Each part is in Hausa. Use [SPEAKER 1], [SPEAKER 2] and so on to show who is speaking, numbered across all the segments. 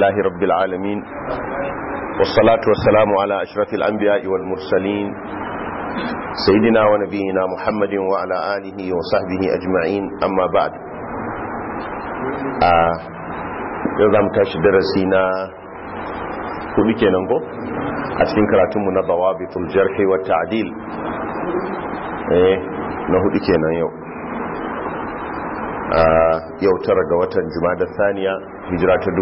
[SPEAKER 1] لله رب العالمين والصلاة والسلام على أشرف الأنبياء والمرسلين سيدنا ونبينا محمد وعلى آله وصحبه أجمعين أما بعد يوضع متاش درسينا كل كينانكو أتفين كراتم من ضوابط الجرح والتعديل eh na hudu kenan yau yau tara ga watan da saniya hijira ta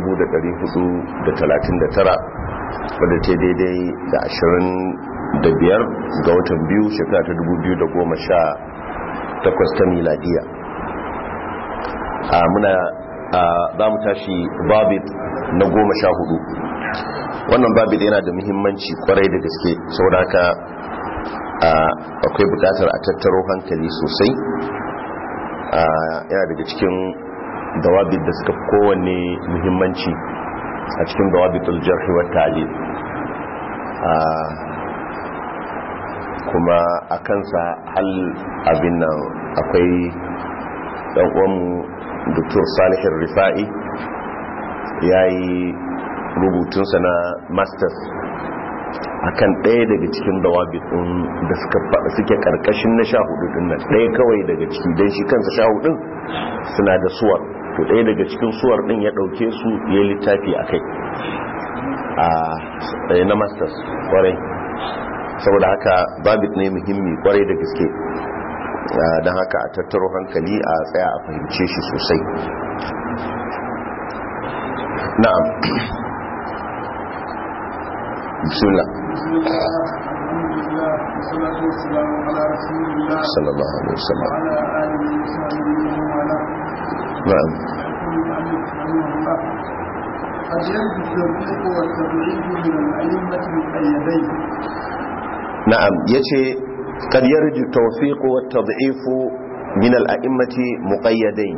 [SPEAKER 1] 439 wadda ta daidai da 25 ga watan biyu shekara ta 2018 ta miladiya muna za mu tashi babit na goma sha hudu wannan babit yana da muhimmanci kwarai da gaske sauraka akwai bukatar a tattaro hankali sosai yana daga cikin dawabit da suka kowanne muhimmanci a cikin dawabitul jarhi wa ta'dil kuma a kansa hal abin nan akwai dan uwanmu Dr. Salih Rifa'i yayi rubutunsa na masters akan ɗaya daga cikin dawabit ɗin da suke ƙarƙashin na sha hudu ɗin nan ɗaya kawai daga ciki don shi kansa sha hudun suna da suwar to ɗaya daga cikin suwar ɗin ya ɗauke su ya littafi a kai a ɗaya na masters ƙwarai saboda haka babit ne muhimmi ƙwarai da gaske don haka a tattaro hankali a tsaya a fahimce shi sosai na'am bismillah صلى الله عليه وسلم نعم
[SPEAKER 2] قد يجد التوفيق والتضعيف من الأئمة المقيدين
[SPEAKER 1] نعم يتي قد يرد التوفيق والتضعيف من الأئمة مقيدين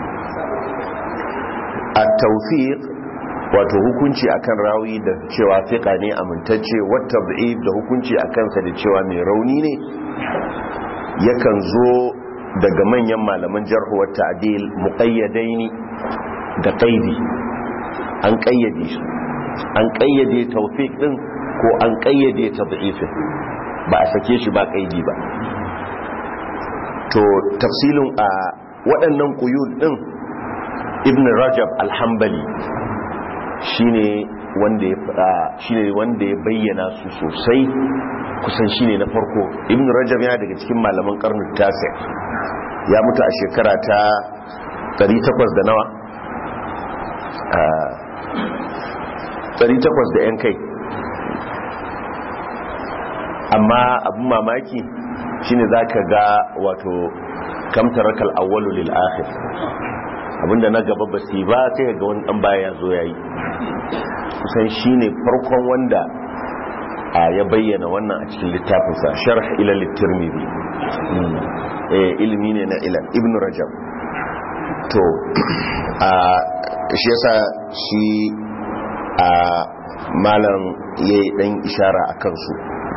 [SPEAKER 1] التوفيق wato hukunci akan rawi da cewa fiqa ne amintacce wata da'if da hukunci akan sa da cewa mai rauni ne yakan zo daga manyan malaman jarh wa ta'dil muqayyadaini da qaidi an qayyade shi an qayyade tawfiq din ko an qayyade tad'if ba a sake shi ba qaidi ba to tafsilin a waɗannan quyud din ibn rajab al-hanbali shine wanda ya fada shine wanda ya bayyana su sosai kusan shine na farko ibn rajab yana daga cikin malaman karni tasi ya mutu a shekara ta 800 da nawa a 800 da yan kai amma abin mamaki shine zaka ga wato kamtarakal awwalu lil akhir abinda na gaba ba su ba sai ga wani dan baya ya zo yayi kusan shine farkon wanda a ya bayyana wannan a cikin littafinsa sharh ila litirmidhi eh ilmi ne na ila ibn rajab to a shi yasa shi a malam yayi dan ishara akan su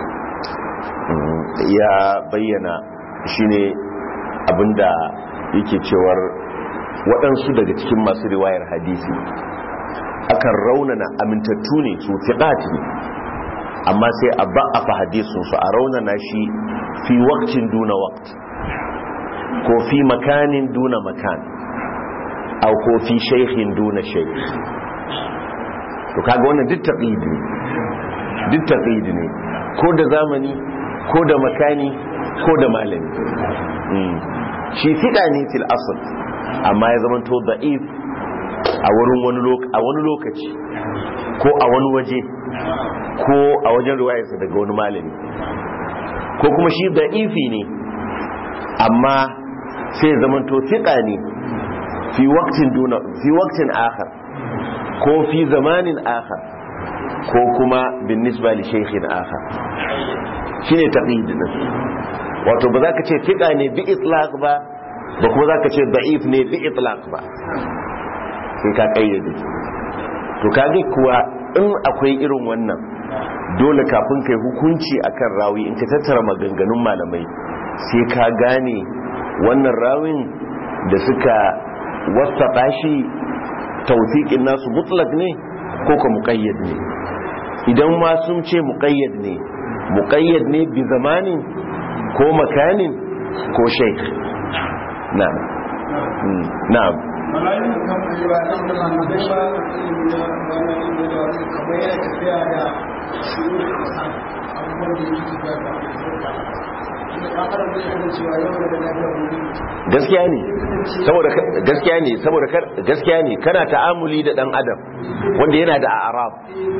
[SPEAKER 1] ya bayyana shine abinda yake cewar waɗansu daga cikin masu riwayar hadisi akan raunana amintattu ne su fiɗati ne amma sai a ba'afa hadisunsu a raunana shi fi wakcin duna wakt ko fi makanin duna makan au ko fi shaikhin duna shaikh to kaga wannan duk taqidi ne duk taqidi ne ko da zamani ko da makani ko da malami shi fiɗa ne fil asl amma ya zama to da'if a wurin wani lokaci ko a wani waje ko a wajen riwayarsa daga wani malami ko kuma shi da'ifi ne amma sai zama to fiƙa ne fi waktin duna fi waktin akhar ko fi zamanin akhar ko kuma bin nisba li shaykhin akhar shine taqid din wato ba za ka ce fiƙa ne bi itlaq ba ba kuma za ka ce da'if ne bi itlaq ba sai ka kayyade to kage kuwa in akwai irin wannan dole kafin kai hukunci akan rawi in ka tattara maganganun malamai sai ka gane wannan rawin da suka wasaɓa shi taufiƙin nasu mutlak ne ko ka muqayyad ne idan ma sun ce muqayyad ne muqayyad ne bi zamanin ko makanin ko shaykh na'am Mm, na'am
[SPEAKER 2] ولا يمكن رواية من
[SPEAKER 3] kamar yana tafiya da shiru abubuwan da yake tafiya da shi da kakar da ya cewa yau da lafiya wuri
[SPEAKER 1] gaskiya ne saboda gaskiya ne saboda kar- gaskiya ne kana ta'amuli da dan adam wanda yana da arab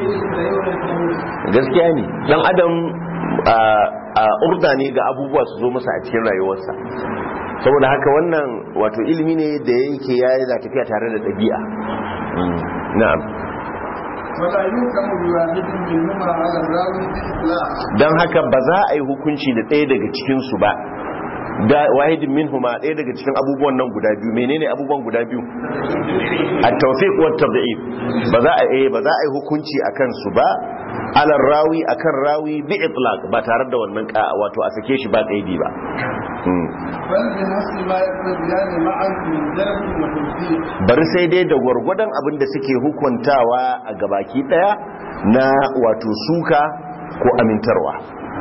[SPEAKER 1] gaskiya ne dan adam a a urda ne ga abubuwa su zo masa a cikin rayuwarsa saboda haka wannan wato ilimi ne da yake ya yana tafiya tare da ɗabi'a Mm, na'am
[SPEAKER 2] ولا يمكن بواحد منهما على الراوي بإطلاق
[SPEAKER 1] don haka ba za a yi hukunci da ɗaya daga cikinsu ba da wahidin minhuma ɗaya daga cikin abubuwan nan guda biyu menene abubuwan guda biyu at-tawfiq wa tad'if ba za a eh ba za a yi hukunci akan su ba ala rawi akan rawi bi itlaq ba tare da wannan ka wato a sake shi ba kaidi ba Hmm.
[SPEAKER 2] بل بنفس ما يقتضيان معا من جرح وتوفيق
[SPEAKER 1] bari sai dai da gwargwadon abin da suke hukuntawa a gabaki daya na wato suka ko amintarwa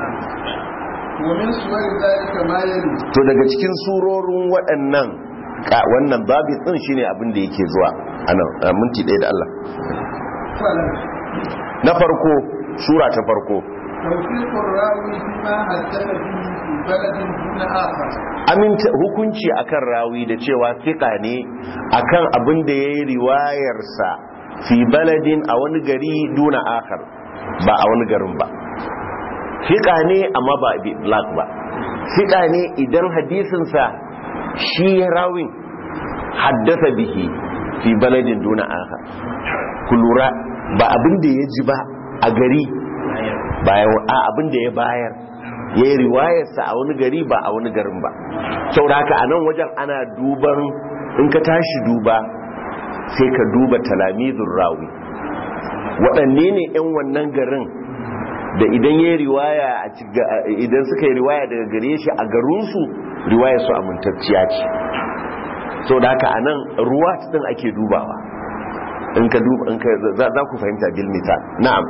[SPEAKER 2] ومن صور ذلك ما يلي
[SPEAKER 1] to daga cikin surorin waɗannan ka- wannan babi ɗin shine abin da yake zuwa a nan a minti ɗaya da Allah
[SPEAKER 2] فلا
[SPEAKER 1] na farko sura ta farko
[SPEAKER 2] توفيق الراوي فيما حدث به في بلد دون آخر
[SPEAKER 1] aminta hukunci akan rawi da cewa fiƙa ne akan abin da ya yi riwayarsa fi baladin a wani gari duna akar ba a wani garin ba fiƙa ne amma ba bi black ba fiƙa ne idan hadisinsa shi rawin haddasa bihi fi baladin duna akar ku lura ba abin da ya ji ba a gari bayan a abin da ya bayar ya yi riwayarsa a wani gari ba a wani garin ba saboda haka a nan wajen ana duban in ka tashi duba sai ka duba talamizun rawi waɗanne ne 'yan wannan garin da idan ya yi riwaya a ciga- idan suka yi riwaya daga gare shi a garinsu riwayarsu amintacciya ce saboda haka a nan ruwa ɗin ake dubawa in ka duba in ka za za ku fahimta bil misal na'am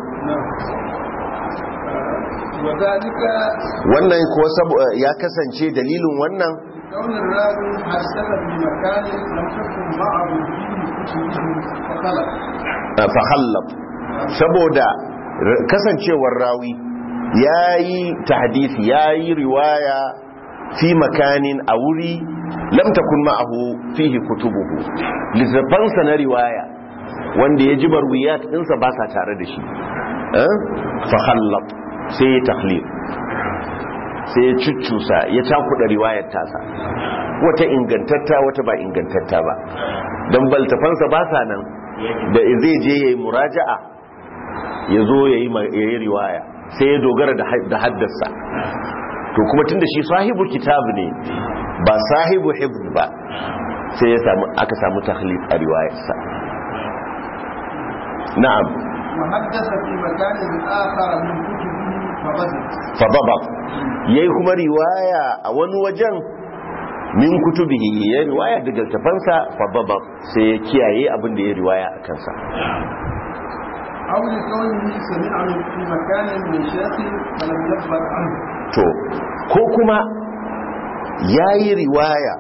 [SPEAKER 2] وذلك
[SPEAKER 1] wannan ko sabo ya kasance dalilin wannan
[SPEAKER 2] كون الراوي حدث بمكان لم تكن معه فيه كتبه فخلق
[SPEAKER 1] uh, fahallab saboda r- kasancewar rawi yayi tahdisi yayi riwaya fi makanin a wuri lam takun ma'ahu fihi kutubuhu littafansa na riwaya wanda ya ji marwiyat ɗinsa ba sa tare da shi eh? fahallab sai ya tahlil sai ya cuccusa ya cakuɗa riwayar tasa wata ingantatta wata ba ingantatta ba don baltafansa ba sa nan da zai je ya yi muraja'a ya zo ya yi riwaya sai ya dogara da had- da haddasa to kuma tun da shi sahibu kitab ne ba sahibu hibz ba sai ya samu aka samu tahlif a riwayarsa na'am
[SPEAKER 2] وحدث في مكان آخر من كتبه فبدت
[SPEAKER 1] fadabat yayi kuma riwaya a wani wajen min kutubihi ya riwaya daga tafansa fadabat sai ya kiyaye abin da ya riwaya a kansa
[SPEAKER 2] أو لكونه سمع من في مكان من شيخ فلم يخبر عنه
[SPEAKER 1] to ko kuma yayi riwaya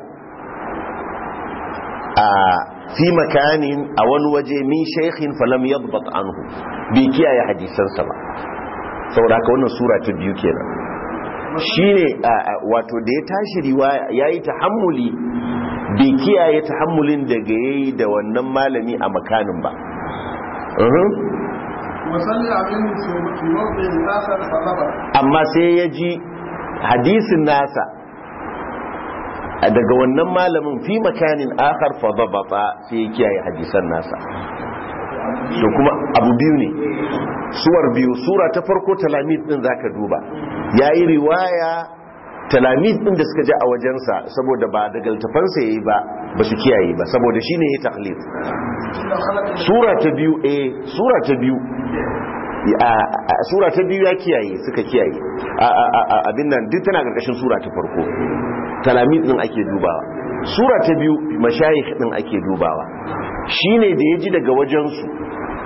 [SPEAKER 1] a fi makanin a wani waje min shaykhin falam yadbat anhu bai kiyaye hadisansa ba saboda haka wannan sura ta biyu kenan shine a- a- wato da ya tashi riwaya yayi tahammuli bai kiyaye tahammulin daga yayi da wannan malami a makanin ba uhum.
[SPEAKER 2] وسمع منه في- في موضع آخر فضبط
[SPEAKER 1] amma sai ya ji hadisin nasa a daga wannan malamin fi makanin akhar fa dabata sai ya kiyaye hadisan nasa to kuma abu biyu ne suwar biyu sura ta farko talamid din zaka duba yayi riwaya talamid din da suka ji a wajensa saboda ba daga littafansa yayi ba ba su kiyaye ba saboda shine ya taklif sura ta biyu eh sura ta biyu a- a- sura ta biyu ya kiyaye suka kiyaye A- a- a- a- abin nan duk tana karkashin sura ta farko talamid din ake dubawa sura ta biyu mashayikh din ake dubawa shine da ya ji daga wajensu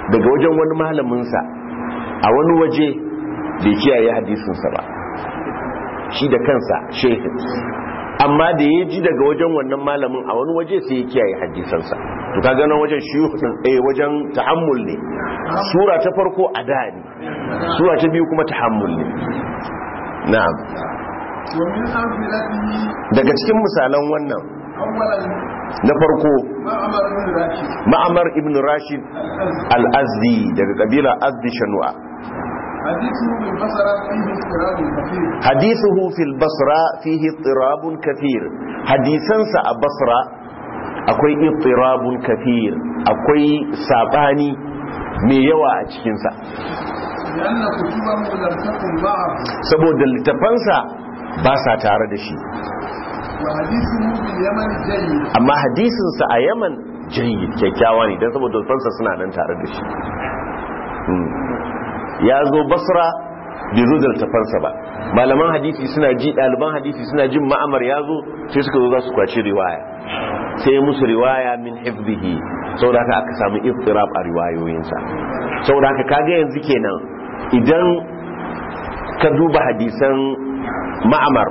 [SPEAKER 1] daga wajen wani malaminsa a wani waje bai kiyaye hadisinsa ba shi da kansa shehin amma da ya ji daga wajen wannan malamin a wani waje sai ya kiyaye hadisansa to ka ganin wajen shiyuh din eh wajen tahammul ne sura ta farko ada ne sura ta biyu kuma tahammul ne na'am
[SPEAKER 2] ومن أمثلته
[SPEAKER 1] daga cikin misalan wannan
[SPEAKER 2] أولا
[SPEAKER 1] na farko
[SPEAKER 2] معمر بن راشد
[SPEAKER 1] ma'amar ibn rashid al-azdi daga kabila azdi shanu'a
[SPEAKER 2] حديثه بالبصرة فيه اضطراب كثير
[SPEAKER 1] hadithuhu fil basra fihi ittirabun kathir hadisansa a basra akwai ittirabun kathir akwai sabani mai yawa a cikinsa
[SPEAKER 2] لأن كتبه لم تكن معه
[SPEAKER 1] saboda littafansa ba sa tare da shi
[SPEAKER 2] وحديثه باليمن جيد
[SPEAKER 1] amma hadisinsa a yaman jayyid kyakkyawa ne don saboda littafansa suna nan tare da shi Hmm. ya zo basra bai zo da littafansa ba malaman hadisi suna ji ɗaliban hadisi suna jin ma'amar ya zo sai suka zo za su kwaci riwaya sai musu riwaya min hifzihi saboda haka aka samu iftirab a riwayoyinsa saboda haka kaga yanzu kenan idan ka duba hadisan ma'amar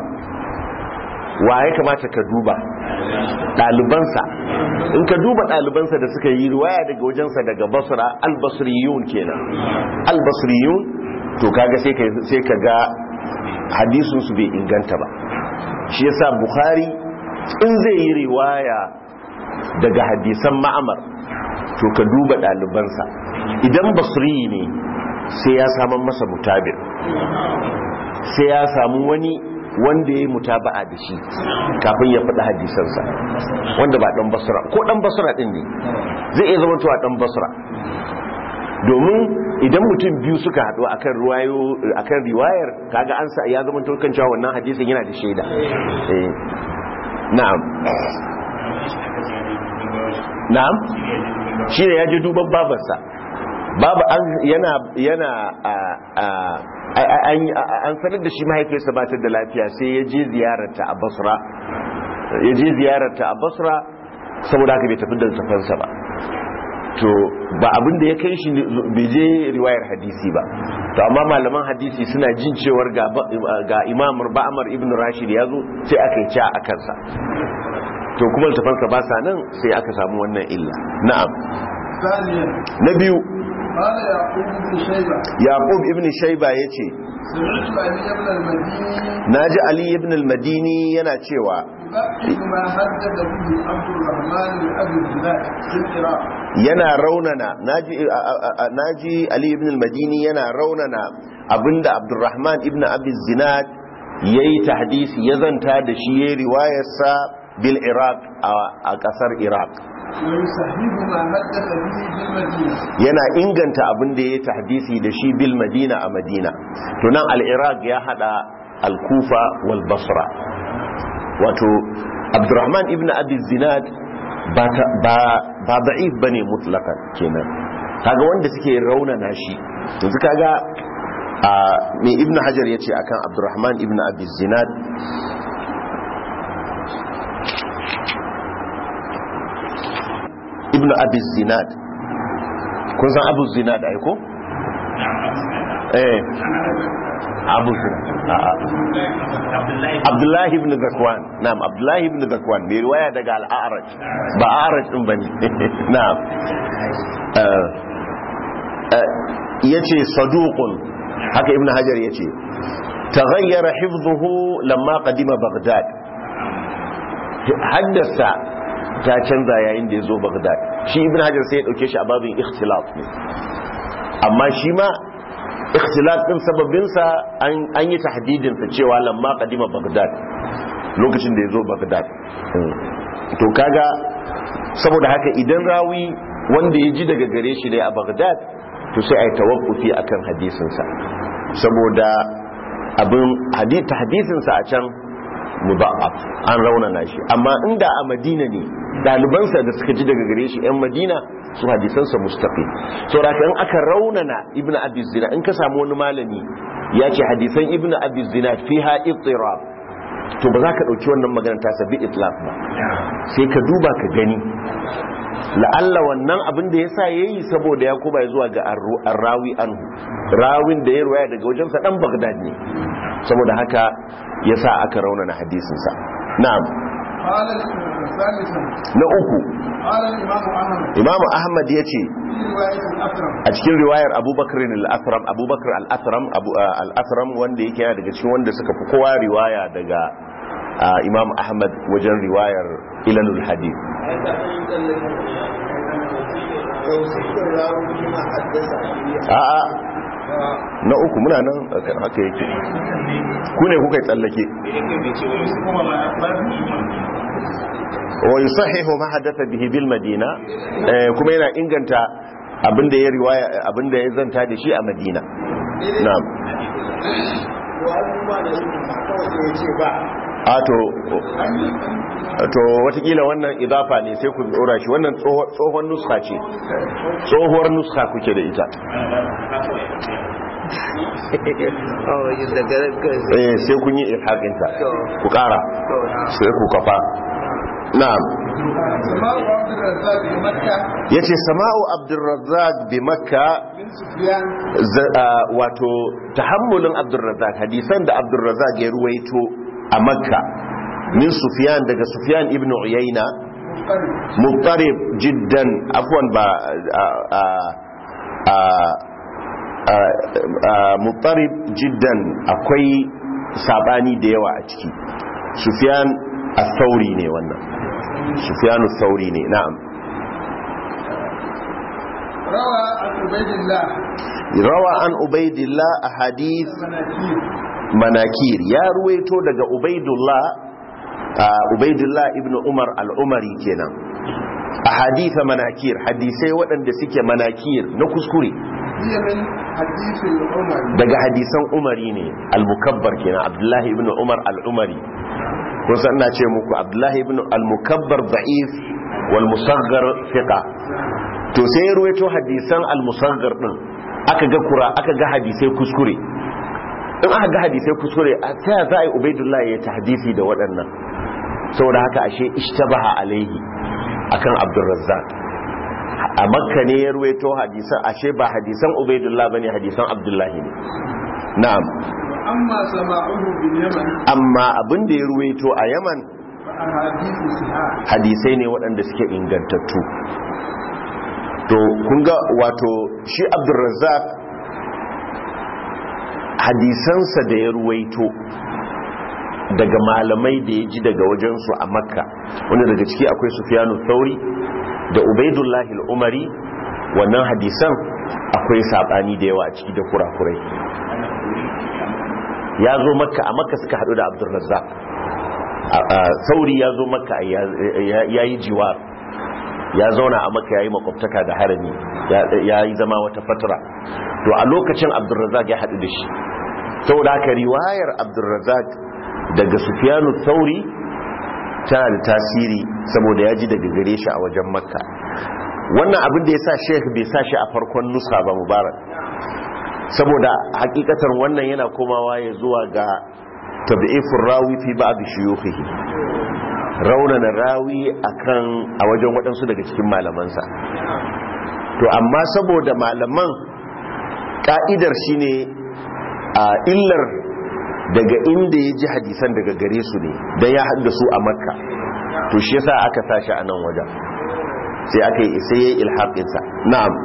[SPEAKER 1] wa ya kamata ka duba ɗalibansa in ka duba ɗalibansa da suka yi riwaya daga wajensa daga basra albasriyun kenan albasriyun to kaga sai ka sai ka ga hadisin su bai inganta ba shi yasa bukhari in zai yi riwaya daga hadisan ma'amar to ka duba ɗalibansa idan basri ne sai ya samu masa mutabir sai ya samu wani wanda ya yi mutaba'a da shi kafin ya faɗi hadisansa wanda ba ɗan basra ko ɗan basra ɗin ne zai iya zama tuwa ɗan basra domin idan mutum biyu suka haɗu akan riwayo akan riwayar kaga an sa ya zama to kan cewa wannan hadisin yana da shaida eh na'am na'am shi ne ya je duban babarsa babu an yana yana a a an sanar da shi mahaifiyarsa ba ta da lafiya sai ya je ziyararta a basra ya je ziyararta a basra saboda haka bai tafi da tafansa ba to ba abin da ya kai shi bai je riwayar hadisi ba to amma malaman hadisi suna jin cewar ga ga imam ba'amar ibn rashid ya zo sai aka yi ca a kansa to kuma tafansa ba sa nan sai aka samu wannan illa na'am
[SPEAKER 2] ثانيا
[SPEAKER 1] na biyu
[SPEAKER 2] قال يعقوب بن شيبة
[SPEAKER 1] yaqub ibn shayba yace
[SPEAKER 2] سمعت علي بن المديني
[SPEAKER 1] naji ali ibn al-madini yana cewa
[SPEAKER 2] يبقي ما حدد به عبد الرحمن بن ابي الزناد في العراق
[SPEAKER 1] yana raunana naji a- a- a- naji ali ibn al-madini yana raunana abinda abdurrahman ibn abi zinad yayi tahdisi ya zanta da shi yayi riwayarsa bil iraq a- a kasar iraq
[SPEAKER 2] ويصحح ما حدث به بالمدينة
[SPEAKER 1] yana inganta abinda yayi tahdisi da shi bil madina a madina to nan al-iraq ya hada al-kufa wal basra wato abdurrahman ibn abi zinad ba ta- ba ba da'if bane mutlaqan kenan kaga wanda suke raunana shi yanzu kaga a me ibn hajar yace akan abdurrahman ibn abi zinad ibn abi zinad kun san abu zinad ai ko eh abu zinad a'a abdullahi ibn zakwan na'am abdullahi ibn zakwan mai riwaya daga al-a'raj ba a'raj din bane na'am eh eh, yace saduqun haka ibn hajar yace taghayyara hifdhuhu lamma qadima baghdad haddasa ta canza yayin da ya zo baghdad shi ibn hajar sai ya dauke shi a babin ikhtilaf ne amma shi ma ikhtilaf din sababinsa an yi tahdidinsa cewa lamma kadima baghdad lokacin da ya zo baghdad to kaga saboda haka idan rawi wanda ya ji daga gare shi ne a baghdad to sai a yi tawakkufi akan hadisinsa saboda abin hadisinsa a can mudaf an raunana shi amma inda a madina ne dalibansa da suka ji daga gare shi yan madina su hadisansa mustaqim saboda in aka raunana ibnu abi zina in ka samu wani malami ya ce hadisan ibnu abi zina fiha ittirab to ba za ka ɗauki wannan magana ta sabi itlaf ba sai ka duba ka gani la'alla wannan abin da ya sa ya yi saboda ya kuma zuwa ga rawi anhu rawin da ya ruwaya daga wajensa ɗan bagdad ne saboda haka ya sa aka raunana hadisinsa na'am
[SPEAKER 2] قال ثالثا
[SPEAKER 1] na uku
[SPEAKER 2] قال الإمام أحمد
[SPEAKER 1] imamu ahmad ya ce
[SPEAKER 2] في رواية الأكرم
[SPEAKER 1] a cikin riwayar abubakar al-athram abubakar al-athram abu al-athram wanda yake yana daga cikin wanda suka fi kowa riwaya daga ah, imam ahmad wajen riwayar ilalul hadith a'a na uku muna nan akan haka yake ku ne kuka yi tsallake wa yusahihu ma hadatha bihi bil madina eh, kuma yana inganta abinda ya riwaya abinda ya zanta da shi a madina na'am a to to watakila wannan idafa ne sai ku dora shi wannan tsoho- tsohon nuska ce tsohuwar nuska kuke da ita eh sai kun yi ilhaƙinta ku ƙara sai ku kafa na'am
[SPEAKER 2] سماء عبد الرزاق بمكة
[SPEAKER 1] yace sama'u abdurrazzaq bi makka
[SPEAKER 2] من سفيان
[SPEAKER 1] za- ah, wato tahammulin abdurrazzaq hadisan da abdurrazzaq ya ruwaito a makka min sufyan daga sufyan ibn uyayna
[SPEAKER 2] مضطرب
[SPEAKER 1] muttarib jiddan afwan ba ah, ah, ah, ah, ah, muttarib jiddan akwai sabani da yawa a ciki sufyan al-thawri ne wannan sufyan al-thawri ne na'am
[SPEAKER 2] روى عن عبيد الله
[SPEAKER 1] rawa an ubaidillah a hadith
[SPEAKER 2] المناكير
[SPEAKER 1] manakir ya ruwaito daga ubaidullah a ubaidullah ibn umar al-umari kenan a haditha manakir hadisai waɗanda suke manakir na kuskure
[SPEAKER 2] هي من حديث العمر
[SPEAKER 1] daga hadisan umari ne al-mukabbar kenan abdullahi ibn umar al-umari kun san ina ce muku abdullahi ibn al-mukabbar da'if wal musaggar thiqa to sai ya ruwaito hadisan al-musaggar din aka ga kura aka ga hadisai kuskure in aka ga hadisai kuskure a ta za a yi ubaidullah ya tahdisi da waɗannan saboda haka ashe ishtabaha alaihi akan abdurrazzaq a makka ne ya ruwaito hadisan ashe ba hadisan ubaidullah bane hadisan abdullahi ne na'am
[SPEAKER 2] أما سماعه باليمن
[SPEAKER 1] amma abin da ya ruwaito a yaman
[SPEAKER 2] فأحاديث صحاح
[SPEAKER 1] hadisai ne waɗanda suke ingantattu to kun ga wato shi abdurrazzaq hadisansa da ya ruwaito daga malamai da ya ji daga wajensu a makka wanda daga ciki akwai sufyanu thauri da ubaidullahi al'umari wannan hadisan akwai saɓani da yawa a ciki da kurakurai ya zo makka a makka suka haɗu da abdurrazzaq a- a sauri ya zo makka ya yi jiwar ya zauna a makka ya yi makwabtaka da harami ya- ya yi zama wata fatara to a lokacin abdurrazak ya haɗu da shi saboda haka riwayar abdurrazak daga sufiyanu sauri tana da tasiri saboda ya ji daga gare shi a wajen makka wannan abin da ya sa sheikh bai sa shi a farkon nusa ba mubarak saboda hakikatar wannan yana komawa ya zuwa ga tabi'ifin rawi fi ba'd shuyukhihi raunana rawi akan a wajen waɗansu daga cikin malamansa to amma saboda malaman ka'idar shine a illar daga inda ya ji hadisan daga gare su ne don ya haddasu a makka to shi yasa aka sashi a nan wajen sai aka yi sai ya yi ilhaƙinsa na'am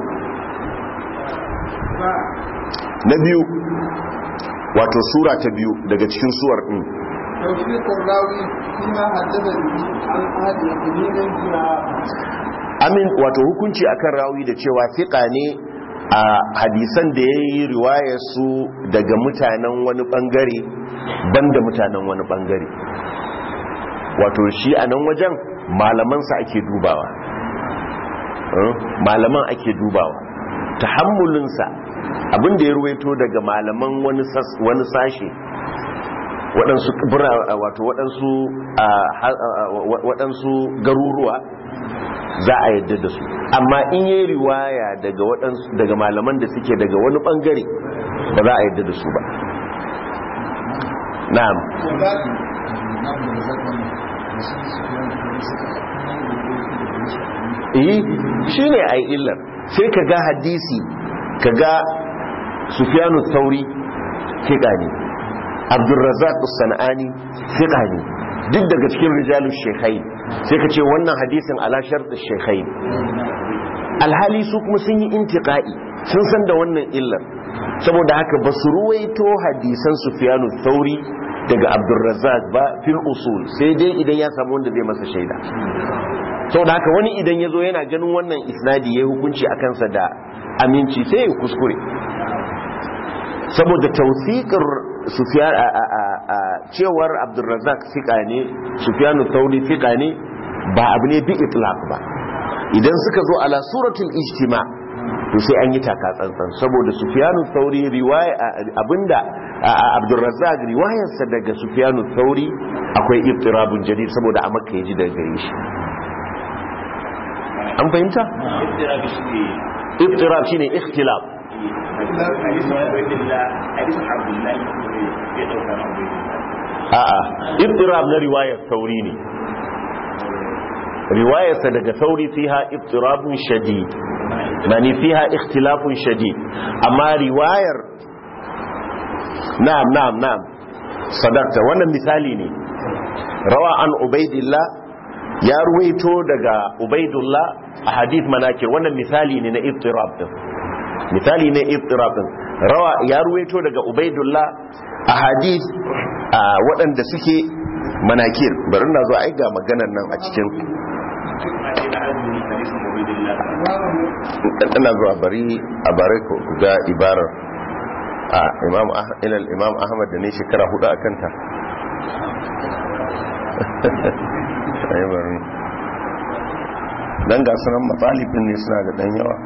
[SPEAKER 1] na biyu wato sura ta biyu daga cikin suwar ɗin
[SPEAKER 2] توفيق الراوي فيما حدث به عن أهل يقينين فيما
[SPEAKER 1] amin wato hukunci akan rawi da cewa fiƙa ne a hadisan da ya yi riwaya su daga mutanen wani ɓangare banda mutanen wani ɓangare wato shi a nan wajen malamansa ake dubawa Eh, malaman ake dubawa tahammulinsa abinda ya ruwaito daga malaman wani sas- wani sashe waɗansu bira- wato waɗansu ah, ha- ah, wa- waɗansu garuruwa za a yadda da su amma in yi riwaya daga waɗansu daga malaman da suke daga wani ɓangare ba za a yadda da su ba na'am
[SPEAKER 2] وذلك
[SPEAKER 3] na abu da zaka wannan da su su fiye da kuma suka kuma da kuma da su
[SPEAKER 1] eh shine ai illar sai ka ga hadisi ka ga sufyanu thauri fiqa ne abdurrazzaq as-sanani fiqa ne duk daga cikin rijalul shaykhain sai ka ce wannan hadisin ala shart ash-shaykhain alhali su kuma sun yi intiqa'i sun san da wannan illar saboda haka ba su ruwaito hadisan sufyanu thauri daga abdurrazzaq ba fil usul sai dai idan ya samu wanda zai masa shaida sau da haka wani idan ya zo yana ganin wannan isnadi ya hukunci a kansa da aminci sai ya kuskure saboda tausikar cewar abdulrazak fika ne sufiyanu tauri fika ne ba abu ne bi itlaq ba idan suka zo ala suratul ijtima to sai an yi taka tsantsan saboda sufiyanu tauri riwaya abinda abdulrazak riwayarsa daga sufiyanu tauri akwai iftirabun jadid saboda a makka ya ji daga gare shi an fahimta? iftirab shine ikhtilaf a'a iftirab na riwayar sauri ne riwayarsa daga sauri fiha iftirabun shadid mani fiha ikhtilafun shadid amma riwayar na'am na'am na'am sadakta wannan misali ne rawa an ubaidillah ya ruwaito daga ubaidullah a hadith manakir wannan misali ne na iftirab din misali ne iftirab din rawa ya ruwaito daga ubaidullah a hadith waɗanda suke manakir bari na zo ai ga maganar nan a cikin ina zuwa bari a bare ku ga ibarar a imam ilal imam ahmad da ne shekara hudu a kanta dan ga sunan matsalibin ne suna da dan yawa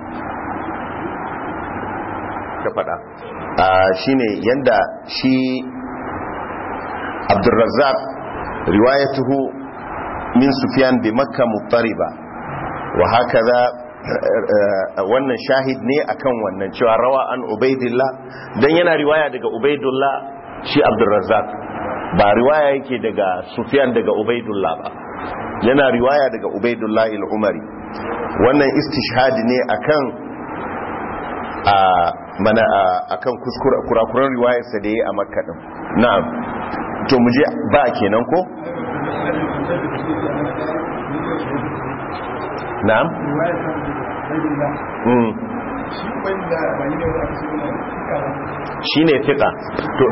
[SPEAKER 1] ta fada shi ne yanda shi abdurrazzaq riwayatuhu min sufyan bi makka muttariba wa hakaza wannan shahid ne akan wannan cewa rawa an ubaidillah dan yana riwaya daga ubaidullah shi abdurrazzaq ba riwaya yake daga sufyan daga ubaidullah ba yana riwaya daga ubaidullah al-umari wannan istishhad ne akan a mana akan kuskure kurakuran riwayarsa da yayi a makka din na'am to mu je ba kenan ko na'am mm shi ne fiƙa to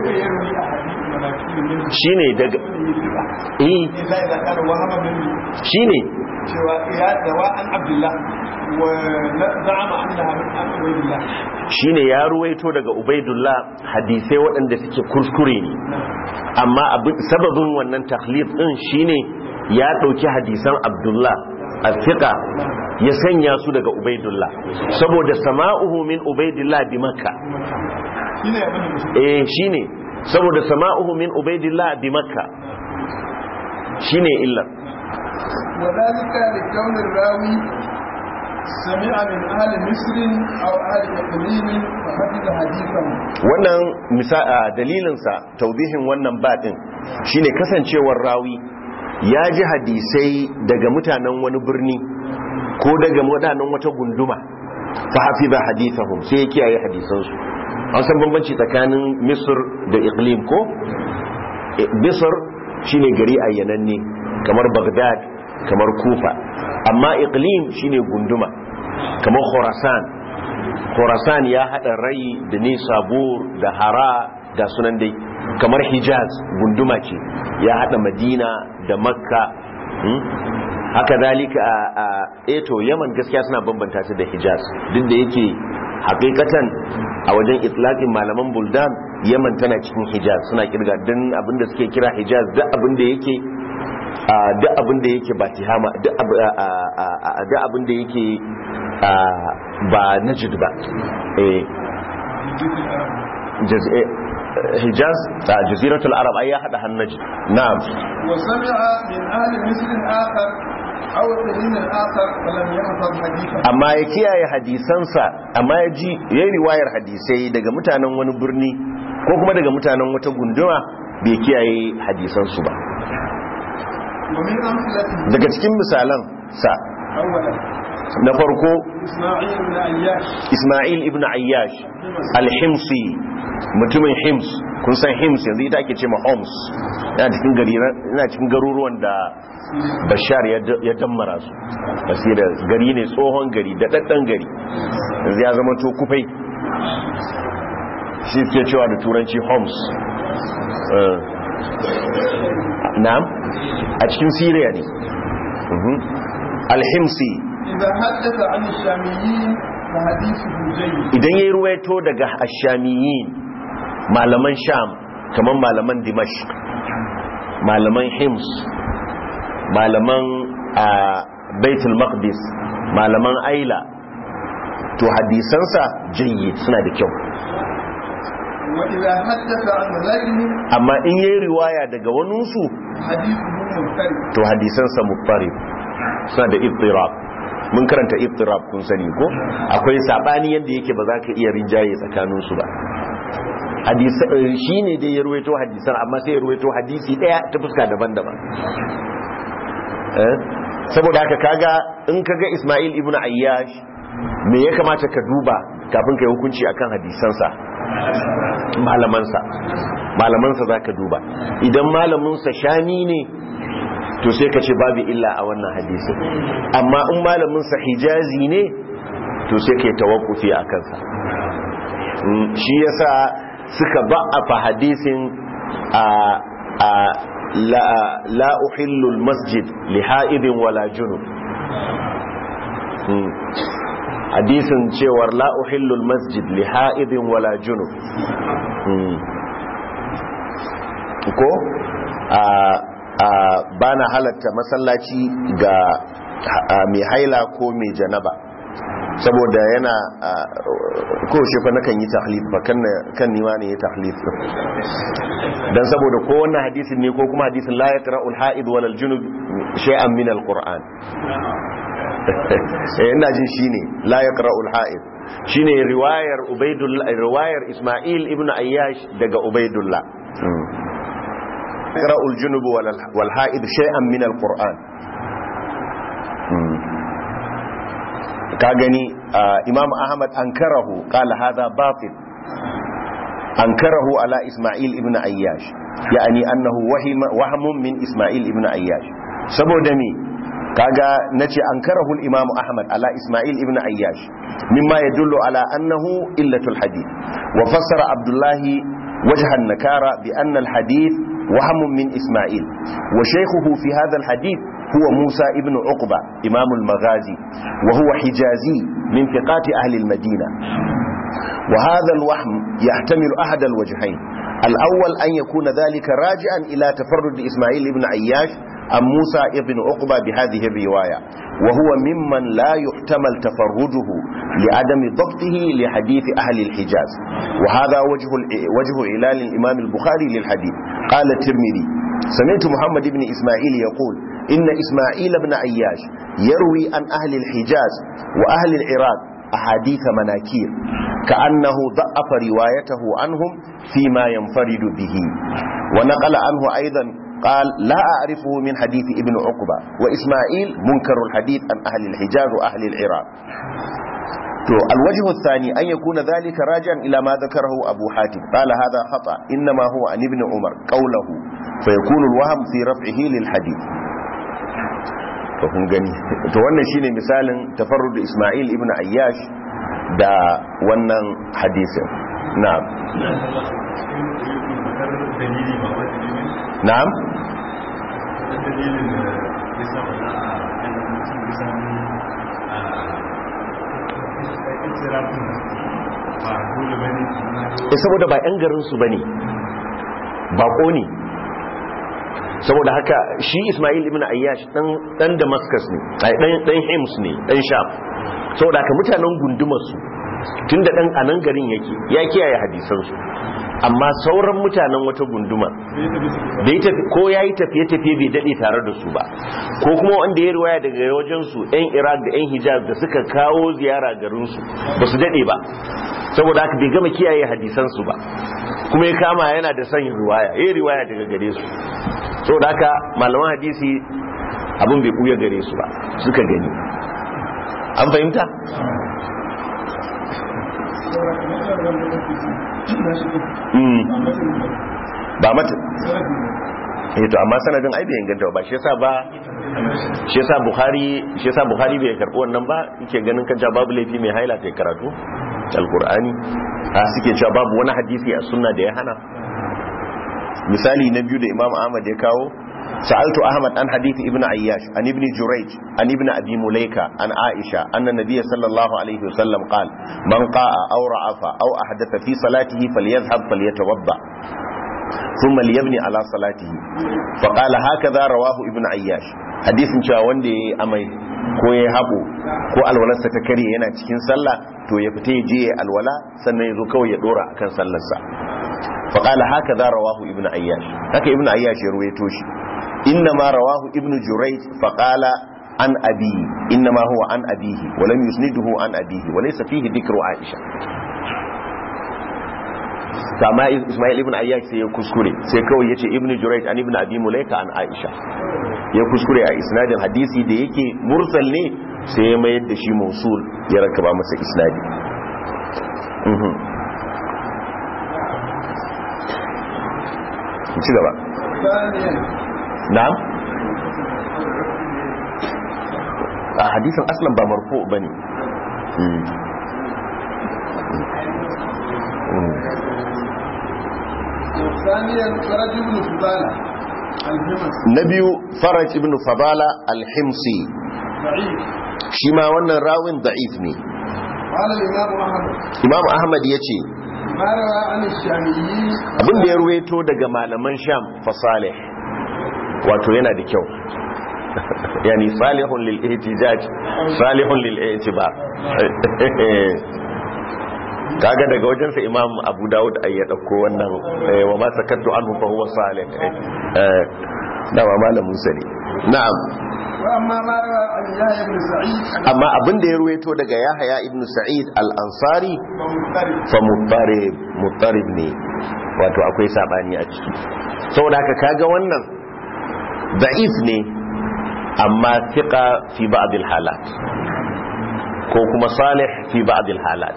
[SPEAKER 1] shi ne daga eh shi ne
[SPEAKER 2] cewa ya dawa an abdullah wa za'ama annaha min abdullah
[SPEAKER 1] shi ne ya ruwaito daga ubaidullah hadisai waɗanda suke kuskure ne amma sababin wannan taklif ɗin shi ne ya ɗauki hadisan abdullah al-fiqa ya sanya su daga ubaidullah saboda sama'uhu min ubaidillah bi makka eh shine saboda sama'uhu min ubaidillah bi makka shine illa
[SPEAKER 2] وذلك لكون الراوي سمع من أهل مصر أو أهل إقليم فحفظ حديثهم
[SPEAKER 1] wannan dalilinsa taubihin wannan baɗin shine kasancewar rawi ya ji hadisai daga mutanen wani birni ko daga mutanen wata gunduma fa hafiza hadithahum sai ya kiyaye hadisansu an san bambanci tsakanin misr da iqlim ko misr shine gari ayyananne kamar bagdad kamar kufa amma iqlim shine gunduma kamar khurasan khurasan ya hada rai da nisabur da hara ga sunan dai kamar hijaz gunduma ce ya hada madina da makka haka zalika a eto yaman gaskiya suna bambanta ta da hijaz duk da yake hakikatan a wajen itlaqin malaman buldan yaman tana cikin hijaz suna kirga don abinda suke kira hijaz duk abinda yake duk abinda yake ba tihama duk abinda yake ba najid ba hijaz a jaziratul arab ai ya hada hannaji na'am
[SPEAKER 2] وسمع من أهل مصر آخر أو الدليل الآخر فلم يحفظ حديثا
[SPEAKER 1] amma ya kiyaye hadisansa amma ya ji ya yi riwayar hadisai daga mutanen wani birni ko kuma daga mutanen wata gunduma bai kiyaye hadisansu ba
[SPEAKER 2] ومن أمثلته
[SPEAKER 1] daga cikin misalan sa
[SPEAKER 2] أولا
[SPEAKER 1] na farko
[SPEAKER 2] إسماعيل بن أياش
[SPEAKER 1] Ismail ibn Ayyash al-Himsi mutumin Hims kun san Hims yanzu ita ake ce ma Homs yana cikin gari yana cikin garuruwan da Bashar ya ya dammara su basira gari ne tsohon gari da daddan gari yanzu ya zama to kufai shi ke cewa da turanci Homs Eh. na'am a cikin Syria ne Mhm. al-Himsi
[SPEAKER 2] إذا حدث عن الشاميين فحديثه جيد
[SPEAKER 1] idan ya yi ruwaito daga ashamiyin malaman sham kamar malaman dimash malaman hims malaman a baitul maqdis malaman aila to hadisansa jayi suna da kyau
[SPEAKER 2] وإذا حدث عن غيرهم
[SPEAKER 1] amma in yi riwaya daga waninsu
[SPEAKER 2] حديثه مختلف
[SPEAKER 1] to hadisansa muttarib suna da ittirab mun karanta ittirab kun sani ko akwai sabani yadda yake ba za ka iya rinjaye tsakaninsu ba shi ne dai ya ruwaito hadisan amma sai ya ruwaito hadisi daya ta fuska daban-daban Eh? saboda haka kaga in kaga Ismail ibn Ayyash me ya kamata ka duba kafin ka yi hukunci akan hadisansa malamansa malamansa za ka duba idan malaminsa shami ne to sai ka ce babu illa a wannan hadisin amma in malaminsa hijazi ne to sai ka yi tawakkufi a kansa Mm, shi yasa suka ba'afa hadisin a a la, la uhillu masjid li ha'idin wala junub Mm. hadisin cewar la uhillu masjid li ha'idin wala junub Mm. ko a a bana halatta masallaci ga a, mai haila ko mai janaba saboda yana ko shi fa nakan yi tahlif ba kan kan nima ne ya tahlif dan saboda ko wannan hadisin ne ko kuma hadisin la yaqra'ul ha'id wal junub shay'an min alquran eh ina jin shine la yaqra'ul ha'id shine riwayar ubaidullah riwayar isma'il ibn ayyash daga ubaidullah yaqra'ul junub wal ha'id shay'an min alquran ka gani imam ahmad ankarahu qala hadha batil ankarahu ala isma'il ibn ayyash yani annahu wahima wahmun min isma'il ibn ayyash saboda me kaga nace ankarahu al-imam ahmad ala isma'il ibn ayyash mimma yadullu ala annahu illatul hadith wa fassara abdullahi وجه النكارة بأن الحديث وهم من إسماعيل وشيخه في هذا الحديث هو موسى ابن عقبة إمام المغازي وهو حجازي من ثقات أهل المدينة وهذا الوهم يحتمل أحد الوجهين الأول أن يكون ذلك راجعا إلى تفرد إسماعيل بن عياش عن موسى ابن عقبة بهذه الرواية وهو ممن لا يحتمل تفرده لعدم ضبطه لحديث أهل الحجاز وهذا وجه وجه علال الإمام البخاري للحديث قال الترمذي سمعت محمد بن إسماعيل يقول إن إسماعيل بن عياش يروي عن أهل الحجاز وأهل العراق أحاديث مناكير كأنه ضعف روايته عنهم فيما ينفرد به ونقل عنه أيضا قال لا أعرفه من حديث ابن عقبة وإسماعيل منكر الحديث عن أهل الحجاز وأهل العراق تو الوجه الثاني أن يكون ذلك راجعا إلى ما ذكره أبو حاتم قال هذا خطأ إنما هو عن ابن عمر قوله فيكون الوهم في رفعه للحديث to kun gani to wannan shine misalin tafarrud Ismail ibn Ayyash da wannan hadisin na'am na'am eh saboda ba yan garin su bane bako ne saboda haka shi Ismail ibn Ayyash dan dan Damascus ne ai dan dan Hims ne dan Sham saboda haka mutanen gundumar su tunda dan anan garin yake ya kiyaye hadisan su amma sauran mutanen wata gunduma bai tafi ko yayi tafiye tafiye bai dade tare da su ba ko kuma wanda ya riwaya daga wajen su yan Iraq da yan Hijaz da suka kawo ziyara garin su ba su dade ba saboda haka bai gama kiyaye hadisan su ba kuma ya kama yana da son riwaya yayi riwaya daga gare su saboda haka malaman hadisi abin bai buya gare su ba suka gani an fahimta ba mata eh to amma sanadin ai bai inganta ba shi yasa ba shi yasa bukhari shi yasa bukhari bai karbi wannan ba yake ganin kanta babu laifi mai haila ta karatu alqur'ani a suke cewa babu wani hadisi a sunna da ya hana misali na biyu da imam ahmad ya kawo سألت أحمد عن حديث ابن عياش عن ابن جريج عن ابن أبي مليكة عن عائشة أن النبي صلى الله عليه وسلم قال من قاء أو رعف أو أحدث في صلاته فليذهب فليتوضأ ثم ليبني على صلاته فقال هكذا رواه ابن عياش حديث cewa wanda yayi amai ko yayi haƙo ko alwalarsa ta kare yana cikin sallah to ya fita ya je ya alwala sannan ya zo kawai ya dora akan sallarsa faqala hakaza rawahu ibn ayyash haka ibn ayyash ya ruwaito shi إنما رواه ابن جريج فقال عن أبي إنما هو عن أبيه ولم يسنده عن أبيه وليس فيه ذكر عائشة كما إسماعيل ابن أياش سي كسكري سي كوي يتي ابن جريج عن ابن أبي مليكة عن عائشة ya kuskure a isnadin hadisi da yake mursal ne sai ya mayar da shi mausul ya rakaba masa isnadi ci gaba na'am a hadisin aslan ba marfu bane
[SPEAKER 2] ثانيا فرج بن فضالة الهمس
[SPEAKER 1] na biyu faraj ibn fadala al-himsi
[SPEAKER 2] ضعيف
[SPEAKER 1] shi ma wannan rawin da'if ne
[SPEAKER 2] قال الإمام أحمد
[SPEAKER 1] imam ahmad ya ce
[SPEAKER 2] ما روى عن الشاميين
[SPEAKER 1] abin da ya ruweto daga malaman sham fa salih wato yana da kyau yani salihun lil ihtijaj salihun lil i'tibar kaga daga wajensa imam abu dawud ay ya dauko wannan eh, wa ma sakattu anhu fa huwa salih eh da ma malamin sa ne na'am
[SPEAKER 2] وأما ما روى عن يحيى بن سعيد
[SPEAKER 1] amma abin da ya ruweto daga yahya ibn sa'id al-ansari
[SPEAKER 2] فمضطرب
[SPEAKER 1] fa muttarib muttarib ne wato akwai sabani a ciki saboda haka kaga wannan da'if ne amma thiqa fi ba'd al-halat ko kuma salih fi ba'd al-halat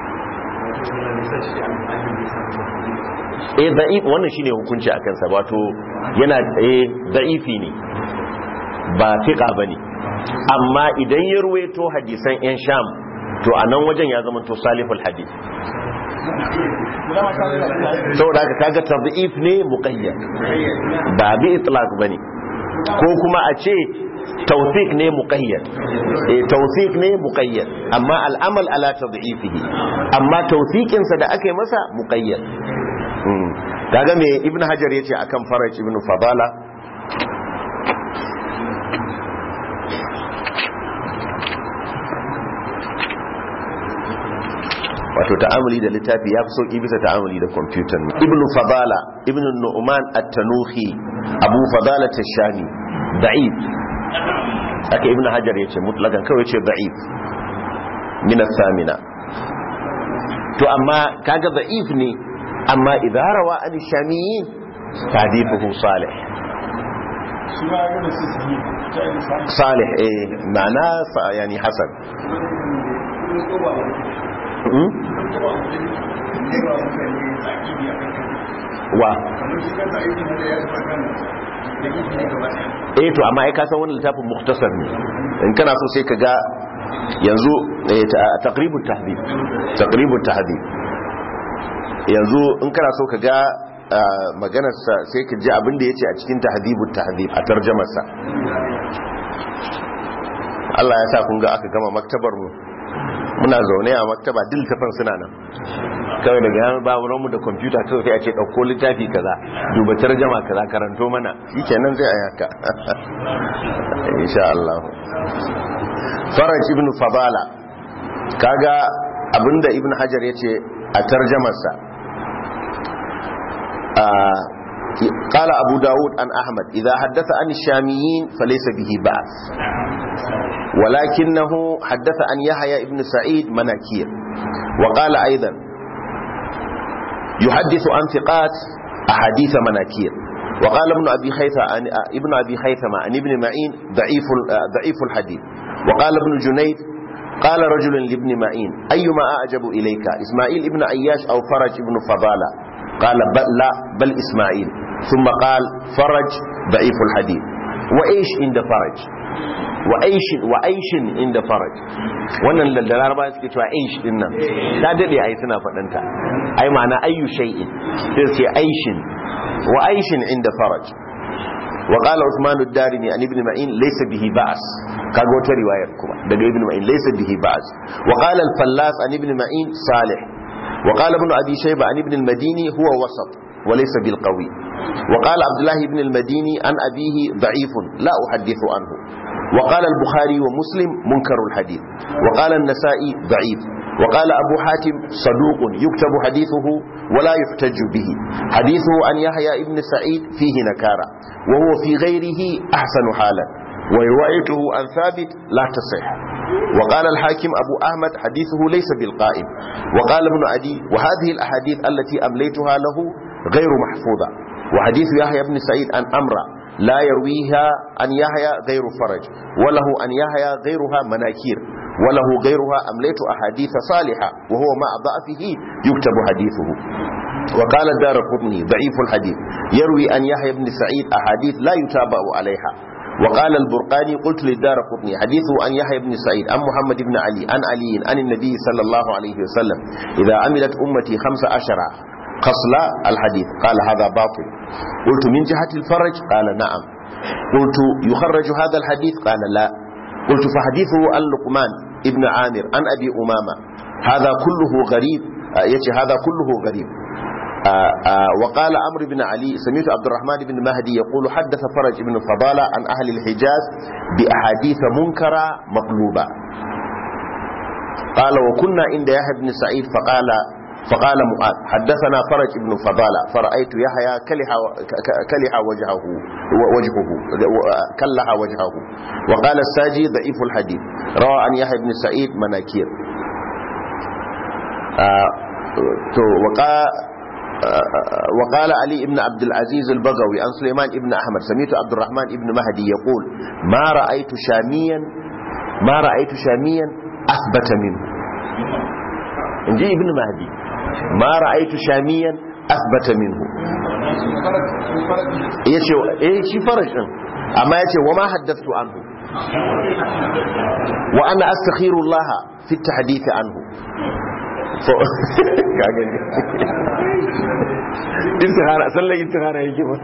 [SPEAKER 1] eh da'if wannan shine hukunci akan sa wato yana eh da'ifi ne ba thiqa bane amma idan ya ruwaito hadisan yan sham to a nan wajen ya zama to salihul hadith saboda haka kaga tadhif ne muqayyad ba bi itlaq bane ko kuma a ce tawfiq ne muqayyad eh tawfiq ne muqayyad amma al'amal ala tadhifihi amma tawfiqin sa da aka yi masa muqayyad Mm. kaga me ibnu hajar yace akan faraj ibnu fadala wato ta'amuli da littafi ya fi sauki bisa ta'amuli da kwamfutan ibnu fadala ibnu nu'man at-tanuhi abu fadala tashani da'if aka ibnu hajar yace mutlakan kawai yace da'if min as-samina to amma kaga da'if ne amma idza rawa an shamiyin hadithuhu salih salih eh ma'ana sa- yani hasan Hmm? wa eh to amma ai ka san wannan littafin muktasar ne in kana so sai ka ga yanzu eh, ta- taqribut tahdhib taqribut tahdhib yanzu in kana so ka ga ah, maganarsa sai ka ji abin da yace a cikin tahdhibut tahdhib a tarjamarsa Allah ya sa kun ga aka gama maktabar mu muna zaune a maktaba duk littafin suna nan kawai daga yan ba mu da kwamfuta kawai sai a ce ɗauko littafi kaza duba tarjama kaza karanto mana shi kenan zai a yaka insha Allah faraj ibn fadala kaga abinda ibn hajar ya ce a tarjamarsa قال أبو داود عن أحمد إذا حدث عن الشاميين فليس به بأس ولكنه حدث عن يحيى ابن سعيد مناكير وقال أيضا يحدث عن ثقات أحاديث مناكير وقال ابن أبي خيثمة عن ابن أبي خيثمة عن ابن معين ضعيف ضعيف الحديث وقال ابن جنيد قال رجل لابن معين أيما أعجب إليك إسماعيل ابن عياش أو فرج ابن فضالة قال بل لا بل إسماعيل ثم قال فرج ضعيف الحديث وإيش عند فرج وأيش وأيش عند فرج wannan da laraba suke cewa aish din nan ta dade ai suna fadanta ai ma'ana ayyu shay'in sai ce aishin wa aishin inda faraj wa qala Uthman ad-Darimi an ibn Ma'in laysa bihi ba's kaga wata riwayar kuma daga ibn Ma'in laysa bihi ba's wa qala al-Fallas an ibn Ma'in salih wa qala ibn Abi Shayba an ibn al-Madini huwa wasat wa laysa bil qawi wa qala Abdullah ibn al-Madini an abihi da'if la uhaddithu anhu wa qala al-Bukhari wa Muslim munkar al-hadith wa qala an-Nasa'i da'if وقال أبو حاتم صدوق يكتب حديثه ولا يحتج به حديثه عن يحيى ابن سعيد فيه نكارة وهو في غيره أحسن حالا وروايته عن ثابت لا تصح وقال الحاكم أبو أحمد حديثه ليس بالقائم وقال ابن عدي وهذه الأحاديث التي أمليتها له غير محفوظة وحديث يحيى بن سعيد عن أمرا لا يرويها عن يحيى غير فرج وله عن يحيى غيرها مناكير وله غيرها أمليت أحاديث صالحة وهو مع ضعفه يكتب حديثه وقال الدار قطني ضعيف الحديث يروي أن يحيى بن سعيد أحاديث لا يتابع عليها وقال البرقاني قلت للدار قطني حديثه عن يحيى بن سعيد عن محمد بن علي عن علي عن النبي صلى الله عليه وسلم إذا عملت أمتي خمس عشر خصل الحديث قال هذا باطل قلت من جهة الفرج قال نعم قلت يخرج هذا الحديث قال لا قلت فحديثه عن لقمان ابن عامر عن أبي أمامة هذا كله غريب يتي هذا كله غريب آآ آآ وقال عمرو بن علي سمعت عبد الرحمن بن مهدي يقول حدث فرج بن فضالة عن أهل الحجاز بأحاديث منكرة مقلوبة قال وكنا عند يحيى بن سعيد فقال فقال معاذ حدثنا فرج بن فضالة فرأيت يحيى كلح كلح وجهه وجهه كلح وجهه وقال الساجي ضعيف الحديث روى عن يحيى بن سعيد مناكير وقال وقال علي بن عبد العزيز البغوي عن سليمان بن أحمد سميت عبد الرحمن بن مهدي يقول ما رأيت شاميا ما رأيت شاميا أثبت منه نجي ابن مهدي ما رأيت شاميا أثبت منه yace eh shi farash din amma yace wa ma haddathtu anhu wa ana astakhiru Allah fi at-tahdith anhu so kaga ne istihara sallan istihara yake ba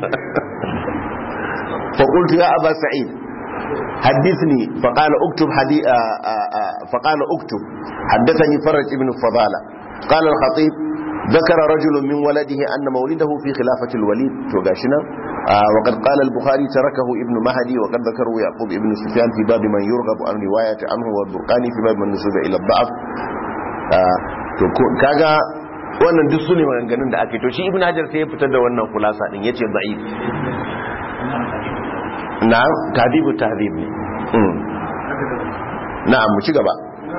[SPEAKER 1] fa qultu ya aba sa'id حدثني فقال اكتب حدي... فقال اكتب حدثني فرج ابن فضالة قال الخطيب ذكر رجل من ولده أن مولده في خلافة الوليد توقاشنا آه وقد قال البخاري تركه ابن مهدي وقد ذكره يعقوب ابن سفيان في باب من يرغب عن رواية عنه والبرقاني في باب من نسب إلى الضعف آه كاغا wannan duk su ne maganganun da ake to shi ibn hajar sai ya fitar da wannan kulasa din yace da'if na'am tadibu tahdib ne na'am mu ci gaba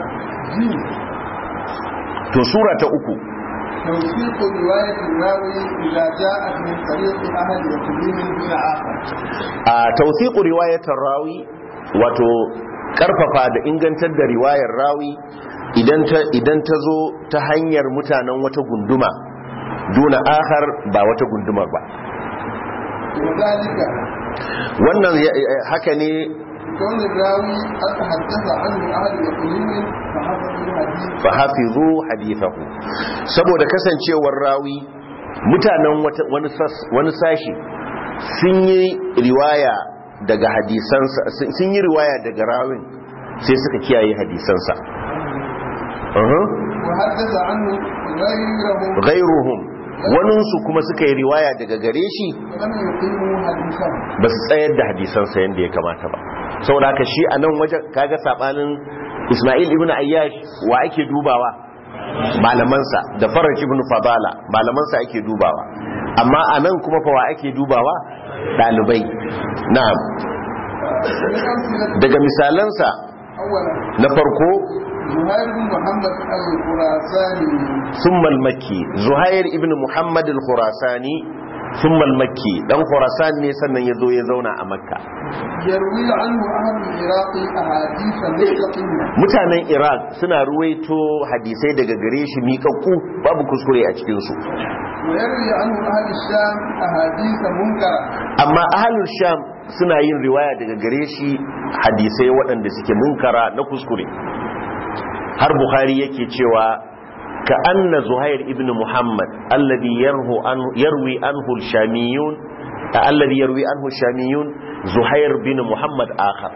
[SPEAKER 1] to sura ta uku
[SPEAKER 2] توثيق رواية الراوي إذا جاءت من طريق أحد وتبين من آخر
[SPEAKER 1] a tawthiqu riwayatar rawi wato karfafa da ingantar da riwayar rawi idan ta idan ta zo ta hanyar mutanen wata gunduma duna akhar ba wata gundumar ba
[SPEAKER 2] وذلك
[SPEAKER 1] wannan ya- haka ne
[SPEAKER 2] كون الراوي قد تحدث عنه أهل يقين فحفظ الحديث
[SPEAKER 1] fa hafizu hadithahu saboda kasancewar rawi mutanen wata- wani sas- wani sashi sun yi riwaya daga hadisansa sun- sun yi riwaya daga rawin sai suka kiyaye hadisansa Uhum.
[SPEAKER 2] وحدث عنه غيره
[SPEAKER 1] ghairuhum waninsu kuma suka yi riwaya daga gare shi
[SPEAKER 2] ولم يقيموا حديثه
[SPEAKER 1] ba su tsayar da hadisansa yadda ya kamata ba saboda haka shi a nan wajen kaga sabanin ismail ibn ayyash wa ake dubawa malamansa da faraj ibn fadala malamansa ake dubawa amma a nan kuma fawa ake dubawa ɗalibai na'am
[SPEAKER 2] من أمثلة
[SPEAKER 1] daga misalansa
[SPEAKER 2] أولا
[SPEAKER 1] na farko
[SPEAKER 2] زهير بن محمد الخراساني
[SPEAKER 1] ثم المكي زهير ابن محمد الخراساني ثم المكي dan khurasan ne sannan ya zo ya zauna a makka
[SPEAKER 2] يروي عنه أهل العراق أحاديث مستقيمة
[SPEAKER 1] mutanen iraq suna ruwaito hadisai daga gare shi miƙaƙƙu babu kuskure a cikinsu
[SPEAKER 2] ويروي عنه أهل الشام أحاديث منكرة
[SPEAKER 1] amma ahalul sham suna yin riwaya daga gare shi hadisai waɗanda suke munkara na kuskure har bukhari yake cewa ka anna zuhair ibn muhammad alladhi yarhu an yarwi anhu al-shamiyun alladhi yarwi anhu al-shamiyun zuhair bin muhammad akhar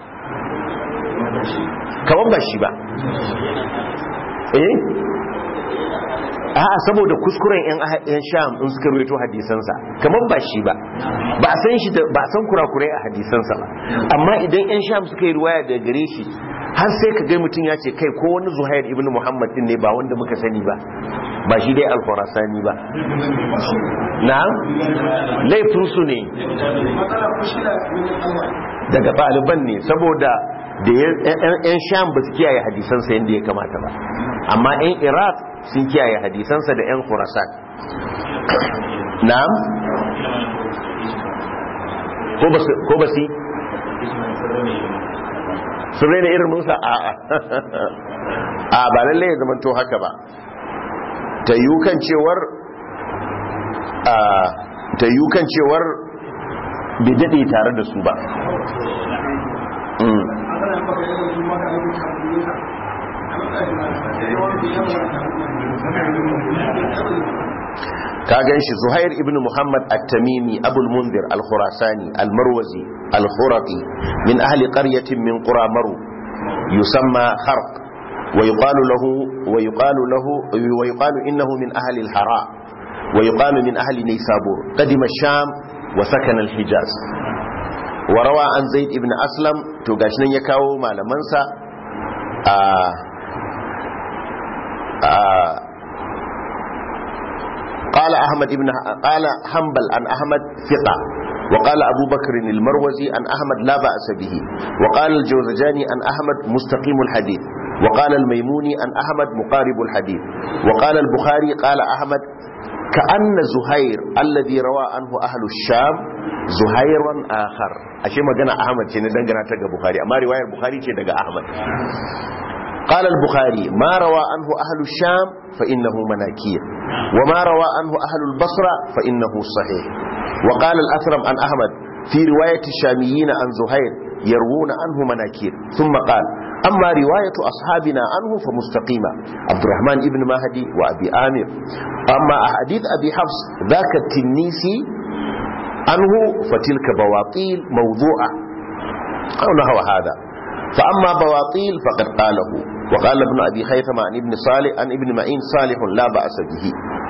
[SPEAKER 1] kaman ba shi ba eh a'a saboda kuskuren yan yan sham in suka rawaito hadisansa kamar ba shi ba ba a san shi da ba a san kurakurai a hadisansa ba amma idan yan sham suka yi riwaya daga gare shi har sai ka ga mutum ya ce kai ko wani zuhair ibn muhammad din ne ba wanda muka sani ba ba shi dai al-khurasani ba na'am laifin su ne
[SPEAKER 2] matsala kushila min Allah
[SPEAKER 1] daga ɗaliban ne saboda da yan sham ba su kiyaye hadisansa yadda ya kamata ba amma yan iraq sun kiyaye hadisansa da yan khurasan na'am ko ba su ko ba su sun raina irin musa a a a ba lalle ya zama to haka ba ta yi kan cewar a ta yi kan cewar bai daɗe tare da su ba Mm.
[SPEAKER 2] ana baka yawan su maka abin da
[SPEAKER 1] ka gan shi zuhair ibn muhammad at-tamimi abul munzir al-khurasani al-marwazi al-khuraqi min ahli qaryatin min qura maru yusamma kharq wa yuqalu lahu wa yuqalu lahu wa yuqalu innahu min ahli al-hara wa yuqalu min ahli naysabur qadima ash-sham wa sakana al-hijaz wa rawa an zaid ibn aslam to gashi nan ya kawo malamansa a قال أحمد ابن قال حنبل عن أحمد ثقة وقال أبو بكر المروزي عن أحمد لا بأس به وقال الجوزجاني عن أحمد مستقيم الحديث وقال الميموني عن أحمد مقارب الحديث وقال البخاري قال أحمد كأن زهير الذي روى عنه أهل الشام زهيرا آخر أشياء ما قنا أحمد شيء ندنقنا تقى بخاري أما رواية البخاري شيء تقى أحمد قال البخاري ما روى عنه أهل الشام فإنه مناكير وما روى عنه أهل البصرة فإنه صحيح وقال الأثرم عن أحمد في رواية الشاميين عن زهير يروون عنه مناكير ثم قال أما رواية أصحابنا عنه فمستقيمة عبد الرحمن ابن مهدي وأبي آمر أما أحاديث أبي حفص ذاك التنيسي عنه فتلك بواطيل موضوعة أو نحو هذا فأما بواطيل فقد قاله وقال ابن أبي خيثمة عن ابن صالح عن ابن معين صالح لا بأس به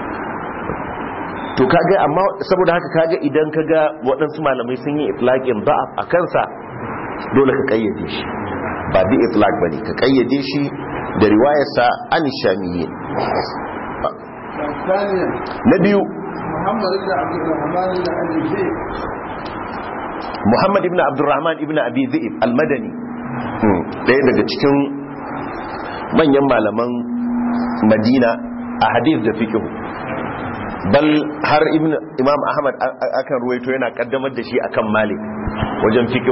[SPEAKER 1] to kaga amma saboda haka kaga idan kaga waɗansu malamai sun yi itlaqin da'af a kansa dole ka kayyade shi ba bi itlaq bane ka kayyade shi da riwayarsa an shamiyyin
[SPEAKER 2] ثانيا
[SPEAKER 1] na biyu
[SPEAKER 2] محمد بن عبد الرحمن بن ابي زيد
[SPEAKER 1] Muhammad ibn Abdurrahman ibn Abi Dhi'ib al-Madani ɗaya daga cikin manyan malaman Madina a hadith da fiqh bal har ibn Imam Ahmad a- a- akan ruwaito yana kaddamar da shi akan Malik wajen fiqh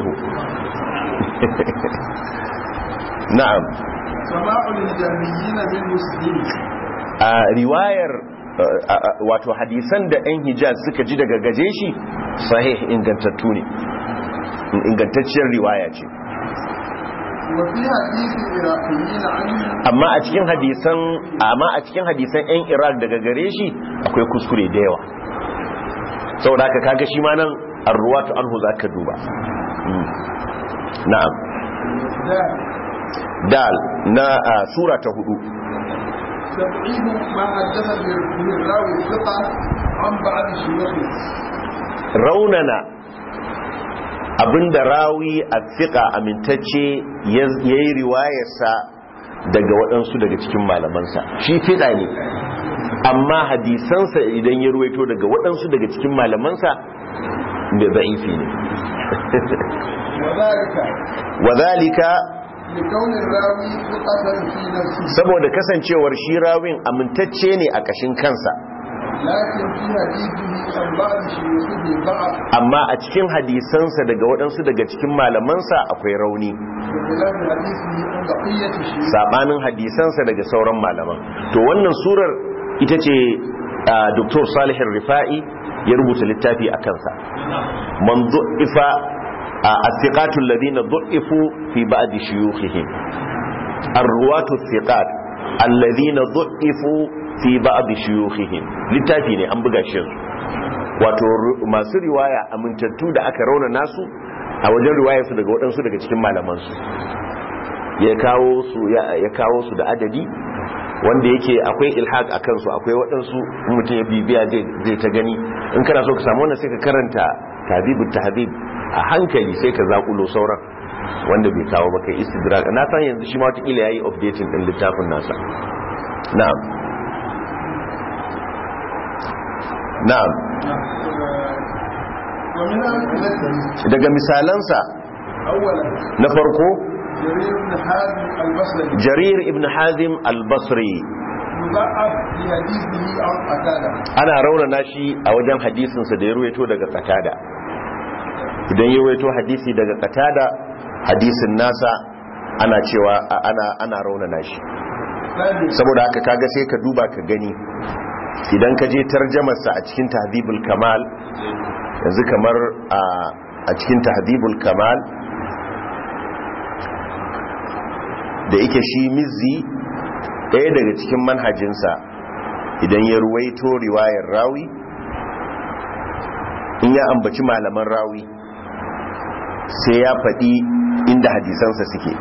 [SPEAKER 1] na'am
[SPEAKER 2] سماع للجهميين بالمسلمين
[SPEAKER 1] a riwayar uh, uh, wato hadisan da 'yan hijaz suka ji daga gaje shi sahih ingantattu ne ingantacciyar riwaya ce
[SPEAKER 2] وفي حديث العراقيين عنه
[SPEAKER 1] amma a cikin hadisan amma a cikin hadisan 'yan iraq daga gare shi akwai kuskure da yawa saboda haka kaga shi ma nan arruwatu anhu zaka duba Mm. na'am
[SPEAKER 2] ذلك
[SPEAKER 1] dal na uh, sura ta hudu
[SPEAKER 2] تبعيد ما حدث به الراوي الثقة عن بعض شيوخه
[SPEAKER 1] raunana abinda rawi a fiƙa amintacce ya yi riwayarsa daga waɗansu daga cikin malamansa shi fiɗa ne amma hadisansa idan ya ruwaito daga waɗansu daga cikin malamansa da za'ifi ne
[SPEAKER 2] وذلك
[SPEAKER 1] wadhalika
[SPEAKER 2] لكون الراوي ثقة في نفسه
[SPEAKER 1] saboda kasancewar shi rawin amintacce ne a kashin kansa
[SPEAKER 2] لكن في حديثه عن بعض شيوخه ضعف
[SPEAKER 1] amma a cikin hadisansa daga waɗansu daga cikin malamansa akwai rauni
[SPEAKER 2] بخلاف حديثه عن بقية الشيوخ
[SPEAKER 1] sabanin hadisansa daga sauran malaman to wannan surar ita ce Dr. Salih Rifa'i ya rubuta littafi a kansa man du'ifa as-siqatul ladina du'ifu fi ba'd shuyukhihim ar-ruwatu as-siqat alladhina du'ifu fi ba'd shuyukhihim littafi ne an buga shi wato ru- masu riwaya amintattu da aka rauna nasu a wajen riwayarsu daga waɗansu daga cikin malamansu ya kawo su ya ya kawo su da adadi wanda yake akwai ilhaq a kansu akwai waɗansu in mutum ya bibiya zai zai ta gani in kana so ka samu wannan sai ka karanta tahdhibut tahdhib a hankali sai ka zakulo sauran wanda bai kawo maka istidrak na san yanzu shi ma wata kila yayi updating din littafin nasa na'am na'am
[SPEAKER 2] ومن أمثلته
[SPEAKER 1] daga misalansa
[SPEAKER 2] أولا
[SPEAKER 1] na farko
[SPEAKER 2] جرير بن حازم البصري
[SPEAKER 1] jarir ibn hazim al-basri
[SPEAKER 2] مضعف في حديثه عن قتادة
[SPEAKER 1] ana raunana shi a wajen hadisinsa da ya ruwaito daga katada idan ya ruwaito hadisi daga katada hadisin nasa ana cewa a- ana ana raunana shi
[SPEAKER 2] ثانيا
[SPEAKER 1] saboda haka kaga sai ka duba ka gani idan ka je tarjamarsa a cikin tahdhibul kamal yanzu kamar a a cikin tahdhibul kamal da yake shi mizzi ɗaya daga cikin manhajinsa idan ya ruwaito riwayar rawi in ya ambaci malaman rawi sai ya faɗi inda hadisansa suke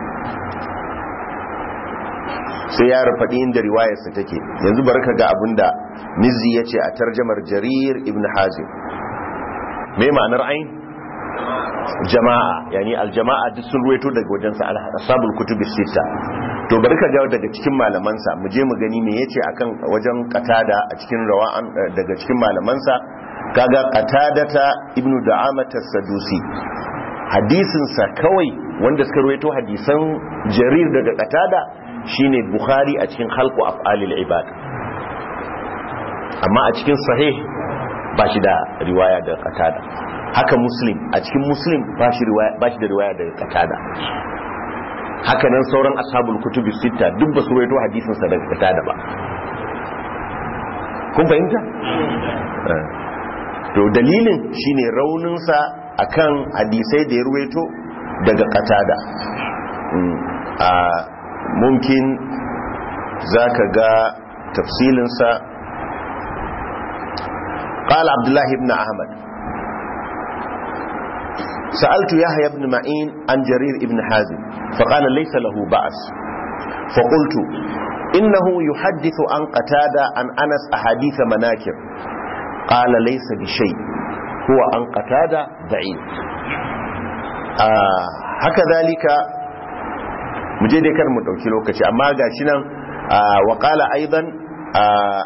[SPEAKER 1] sai ya faɗi inda riwayarsa take yanzu bari ka ga abinda mizzi ya ce a tarjamar jarir ibn hazim me ma'anar ain jama'a yani aljama'a duk sun ruwaito daga wajensa ashabul kutubi sita to bari ka ga daga cikin malamansa mu je mu gani me yace akan wajen qatada a cikin rawa'an daga cikin malamansa kaga qatadata ibnu da'amata sadusi hadisin sa kawai wanda suka ruwaito hadisan jarir daga qatada shine bukhari a cikin khalqu af'alil ibad amma a cikin sahih ba shi da riwaya daga qatada haka muslim a cikin muslim ba shi riwaya ba shi da riwaya daga qatada haka nan sauran ashabul kutubi sita duk ba su rawaito hadisin sa daga qatada ba kun fahimta Eh. to dalilin shine raunin sa akan hadisai da ya ruwaito daga qatada Mm. a mumkin zaka ga tafsilin sa قال عبد الله بن أحمد سألت يحيى بن معين عن جرير بن حازم فقال ليس له بأس فقلت إنه يحدث عن قتادة عن أنس أحاديث مناكر قال ليس بشيء هو عن قتادة ضعيف آه هكذلك مجد كان متوكي لوكشي أما قاشنا آه وقال أيضا آه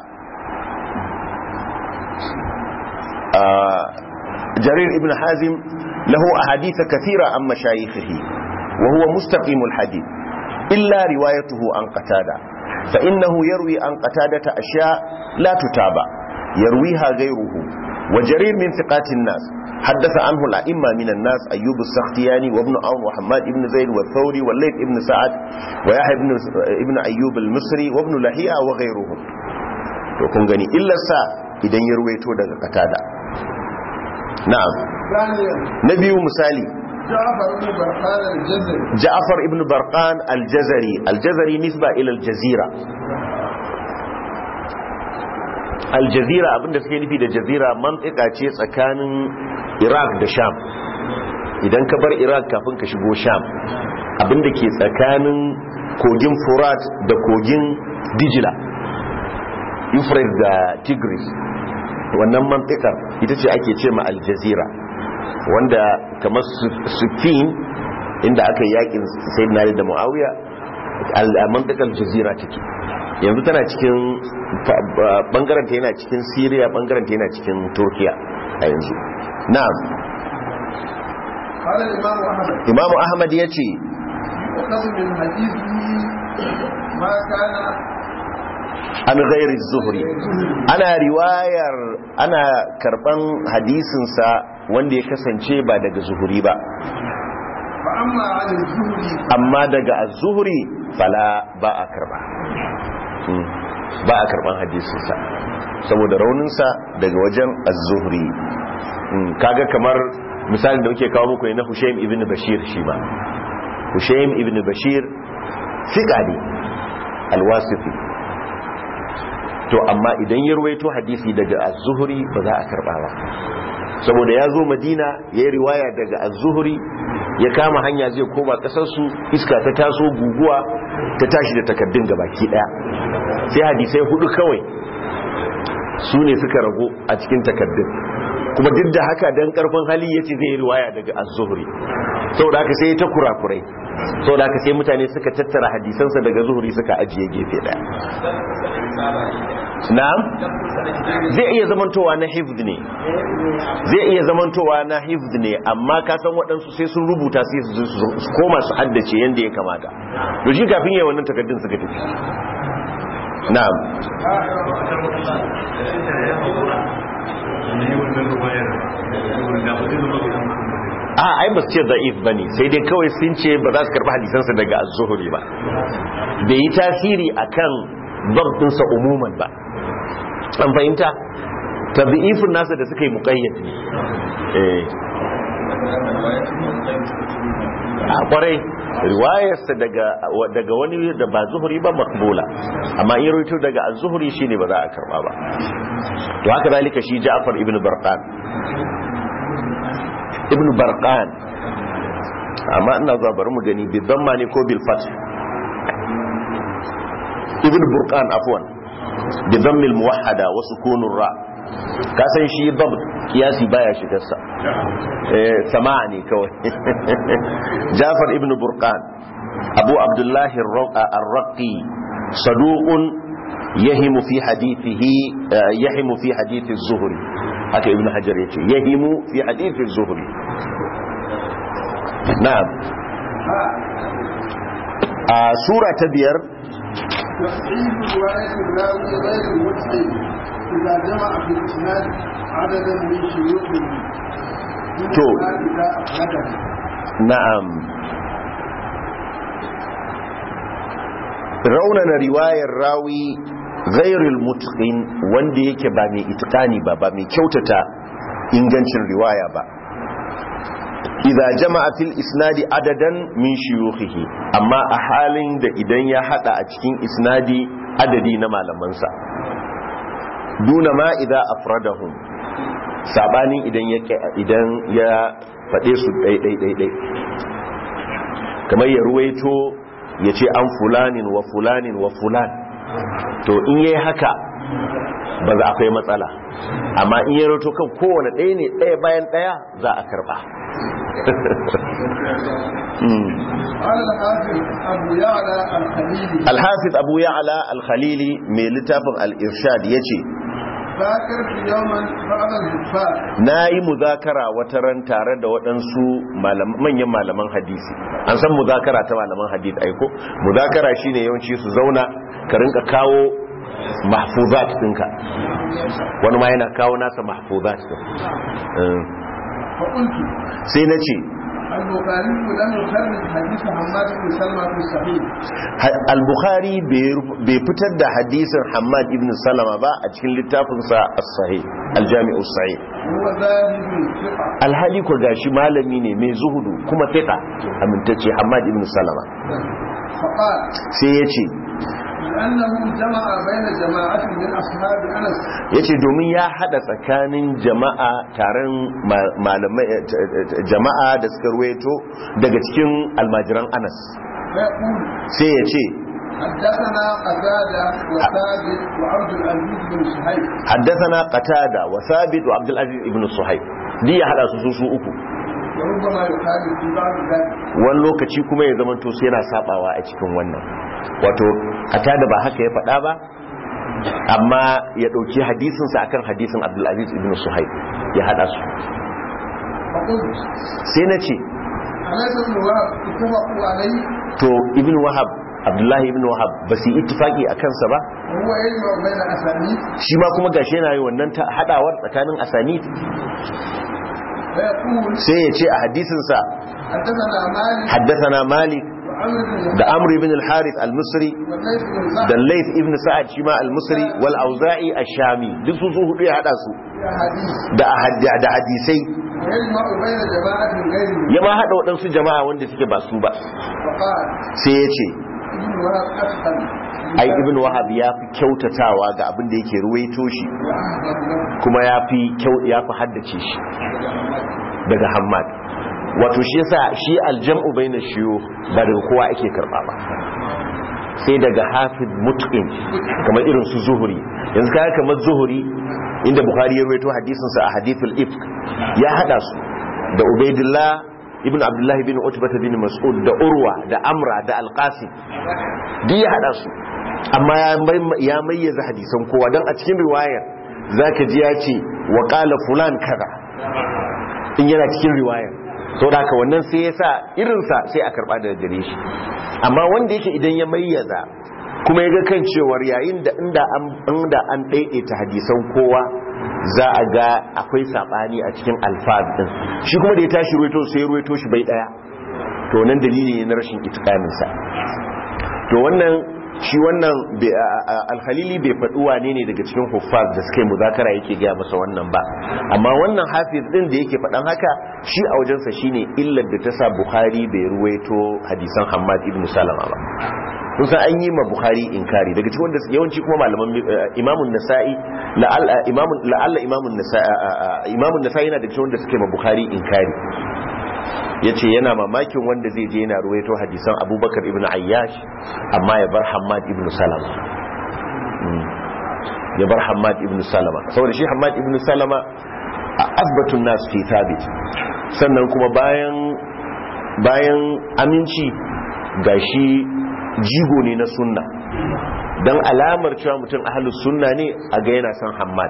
[SPEAKER 1] آه جرير ابن حازم له أحاديث كثيرة عن مشايخه وهو مستقيم الحديث إلا روايته عن قتادة فإنه يروي عن قتادة أشياء لا تتابع يرويها غيره وجرير من ثقات الناس حدث عنه الأئمة من الناس أيوب السختياني وابن عون وحماد بن زيد والثوري والليث بن سعد ويحيى بن ابن أيوب المصري وابن لهيعة وغيرهم وكن غني إلا سا إذن يرويته daga قتادة نعم
[SPEAKER 2] ثانيا
[SPEAKER 1] نبي مثالي
[SPEAKER 2] جعفر بن برقان الجزري
[SPEAKER 1] جعفر ابن برقان الجزري الجزري نسبة إلى الجزيرة الجزيرة abinda suke nufi da jazira mantika ce tsakanin Iraq da Sham idan ka bar Iraq kafin ka shigo Sham abinda ke tsakanin kogin Furat da kogin Dijila Euphrates da Tigris wannan mantikar ita ce ake ce ma aljazira wanda kamar sufin inda aka yi yakin sayyidina Ali da Muawiya a mantikar jazira take yanzu tana cikin bangaren ta yana cikin syria bangaren ta yana cikin turkiya a yanzu na'am
[SPEAKER 2] قال الإمام أحمد
[SPEAKER 1] imamu ahmad ya ce
[SPEAKER 2] يؤخذ من حديثه ما كان
[SPEAKER 1] an gairi zuhuri ana riwayar ana karban hadisinsa wanda ya kasance ba daga zuhuri ba
[SPEAKER 2] فأما عن الزهري
[SPEAKER 1] amma daga az-zuhri fala ba a karba Mm. ba a karban hadisinsa saboda rauninsa daga wajen az-zuhri Mm. kaga kamar misalin da muke kawo muku ne na Hushaym ibn Bashir shi ba Hushaym ibn Bashir fiqa ne al-wasifi to amma idan ya ruwaito hadisi daga az-zuhri ba za a karba ba saboda ya zo madina ya yi riwaya daga az-zuhri ya kama hanya zai koma kasarsu iska ta taso guguwa ta tashi da takaddun gabaki daya sai hadisai hudu kawai su ne suka rago a cikin takaddun kuma duk da haka dan karfin hali yace zai yi riwaya daga az-zuhri saboda haka sai ta kurakurai saboda haka sai mutane suka tattara hadisansa daga zuhri suka ajiye gefe daya na'am zai iya zamantowa na hifd ne zai iya zamantowa na hifd ne amma ka san waɗansu sai sun rubuta sai su su koma su haddace yadda ya kamata to shi kafin yayin wannan takaddun suka tafi na'am a ai ba su ce da'if ba ne sai dai kawai sun ce ba za su karɓi hadisansa daga az-zuhri ba bai yi tasiri akan babtinsa umuman ba an fahimta tabi'ifin nasa da suka yi muƙayyad ne eh a kwarai riwayarsa daga daga wani da ba zuhuri ba makbula amma in rawaito daga az-zuhri shine ba za a karba ba to haka zalika shi Ja'far ibn Barqan ibn Barqan amma ina zuwa bari mu gani bi dhamma ne ko bil fath ibn Burqan afwan bi dhammi al-muwahhada wa sukun ra ka san shi dab kiyasi baya shigarsa eh sama'a ne kawai Jafar ibn Burqan Abu Abdullah ar-Raqi saduqun yahimu fi hadithihi yahimu fi hadith az-Zuhri haka ibn Hajar yace yahimu fi hadith az-Zuhri na'am a sura ta biyar
[SPEAKER 2] تصحيح رواية الراوي غير المتقن إذا جمع في الإسناد عددا من شيوخه
[SPEAKER 1] تو.
[SPEAKER 2] إذا أفرده
[SPEAKER 1] na'am raunana riwayar rawi ghairul mutqin wanda yake ba mai itqani ba ba mai kyautata ingancin riwaya ba idza jama'a fil isnadi adadan min shuyukhihi amma a halin da idan ya hada a cikin isnadi adadi na malamansa duna ma idza afradahum sabanin idan ya idan ya faɗe su ɗai-ɗai-ɗai kamar ya ruwaito ya ce an fulanin wa fulanin wa fulan to in yi haka ba za akwai matsala amma in yi rato kan kowane ɗaya ne ɗaya bayan ɗaya za a karɓa
[SPEAKER 2] قال الحافظ أبو يعلى الخليلي
[SPEAKER 1] alhafiz abu ya'ala al-khalili mai littafin al-irshad ya ce
[SPEAKER 2] ذاكرت يوما بعض الحفاظ
[SPEAKER 1] na yi muzakara wata ran tare da waɗansu malam- manyan malaman hadisi an san muzakara ta malaman hadisi aiko muzakara shine yawanci su zauna ka rinka kawo mahfuzat ɗinka wani ma yana kawo nasa mahfuzat ɗin Eh,
[SPEAKER 2] فقلت
[SPEAKER 1] sai na ce
[SPEAKER 2] البخاري لم يخرج حديث حماد بن سلمة في الصحيح
[SPEAKER 1] ha- al-bukhari bai bai fitar da hadisin hamad ibn salama ba a cikin littafinsa as-sahih al-jami'u sahih
[SPEAKER 2] وهو ذاهب ثقة
[SPEAKER 1] alhali ko gashi malami ne mai zuhudu kuma fiqa amintacce hamad ibn salama
[SPEAKER 2] فقال
[SPEAKER 1] sai ya ce
[SPEAKER 2] لأنه جمع بين جماعة من أصحاب أنس
[SPEAKER 1] ya ce domin ya hada tsakanin jama'a taron ma- malamai eh, t- t- jama'a da suka ruwaito daga cikin almajiran anas
[SPEAKER 2] فيقول
[SPEAKER 1] sai ya ce
[SPEAKER 2] حدثنا قتادة وثابت وعبد العزيز بن صهيب
[SPEAKER 1] haddasana qatada wa sabit wa abdul aziz ibn suhaib di ya hada su su su uku
[SPEAKER 2] وربما يخالف في بعض ذلك
[SPEAKER 1] wani lokaci kuma ya zama sai yana sabawa a cikin wannan wato a da ba haka ya faɗa ba amma ya ɗauki hadisinsa akan hadisin abdulaziz ibn suhaib ya haɗa su
[SPEAKER 2] فقلت
[SPEAKER 1] sai na ce
[SPEAKER 2] أليس ابن وهب اتفقوا عليه
[SPEAKER 1] to ibn wahab abdullahi ibn wahab ba su yi ittifaki a kansa ba
[SPEAKER 2] وهو يجمع بين أسانيد
[SPEAKER 1] shi ma kuma gashi yana yi wannan ta haɗawar tsakanin asani
[SPEAKER 2] فيقول
[SPEAKER 1] sai ya ce a hadisinsa
[SPEAKER 2] حدثنا مالك
[SPEAKER 1] haddathana malik
[SPEAKER 2] وعمر بن
[SPEAKER 1] da amr ibn al-harith al-misri
[SPEAKER 2] والليث بن
[SPEAKER 1] da
[SPEAKER 2] سعد
[SPEAKER 1] layth ibn sa'ad shi ma al-misri wal auza'i ash-shami duk su su hudu ya hada su
[SPEAKER 2] في أحاديث
[SPEAKER 1] da ahad- da hadisai
[SPEAKER 2] ويجمع بين جماعة غيره
[SPEAKER 1] ya ma hada waɗansu jama'a wanda suke ba su ba
[SPEAKER 2] فقال
[SPEAKER 1] sai ya ce
[SPEAKER 2] ابن وهب أتقن
[SPEAKER 1] ai ibn wahab ya fi kyautatawa ga abin da yake ruwaito shi
[SPEAKER 2] وأحضر له
[SPEAKER 1] kuma ya fi kyau ya fi haddace shi daga hammad wato shi yasa shi aljam'u baina shiyo ba daga kowa ake karba ba sai daga hafiz mutqin kamar irin su zuhuri yanzu kaga kamar zuhuri inda bukhari ya rawaito hadisin sa a hadithul ifk ya hada su da ubaidillah ibn abdullah ibn utbah bin mas'ud da urwa da amra da alqasim duk ya hada su amma ya mai- ya mayyaza hadisan kowa dan a cikin riwayar zaka ji ya ce wa qala fulan kaza in yana cikin riwayar to da haka wannan sai ya sa irinsa sai a karba daga gare shi amma wanda yake idan ya mayyaza kuma ya ga kan cewar yayin da inda an inda an daidaita hadisan kowa za a ga akwai sabani a cikin alfaz din shi kuma da ya tashi ruwaito sai ya ruwaito shi bai daya to nan dalili ne na rashin itikamin sa to wannan shi wannan bai- a- a- alhalili bai faɗi wane ne daga cikin huffaz da suka yi muzakara yake gaya masa wannan ba amma wannan hafiz din da yake faɗan haka shi a wajensa shine illar da ta sa bukhari bai ruwaito hadisan hammad ibn salama ba kun san an yi ma bukhari inkari daga cikin wanda su- yawanci kuma malaman eh, imamun nasa'i la'alla imamun la'alla imamun nasa'i imamun nasa'i yana daga cikin wanda suke ma bukhari inkari ya ce yana mamakin wanda zai je yana ruwaito hadisan abubakar ibn ayyash amma ya bar hamad ibn salama Mm. ya bar hamad ibn salama saboda shi hamad ibn salama a asbatun nasu fi thabit sannan kuma bayan bayan aminci ga shi jigo ne na sunna don alamar cewa mutum ahalus sunna ne a ga yana son hamad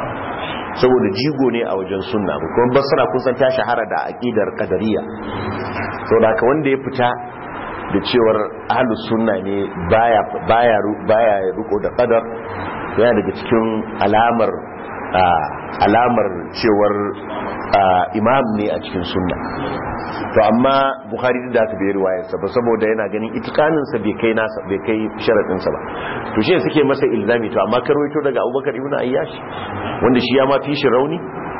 [SPEAKER 1] saboda jigo ne a wajen sunna kuma basra kun san ta shahara da aqidar qadariyya saboda haka wanda ya fita da cewar ahlus sunna ne baya baya baya riko da qadar yana daga cikin alamar ah, alamar cewar ah, imam ne a cikin sunna to amma bukhari da aka bai riwayarsa ba saboda yana ganin itikaninsa bai kai nasa bai kai sharaɗinsa ba to shi suke masa ilzami to amma karwaito daga abubakar ibn ayyash wanda shi ya ma fi shi rauni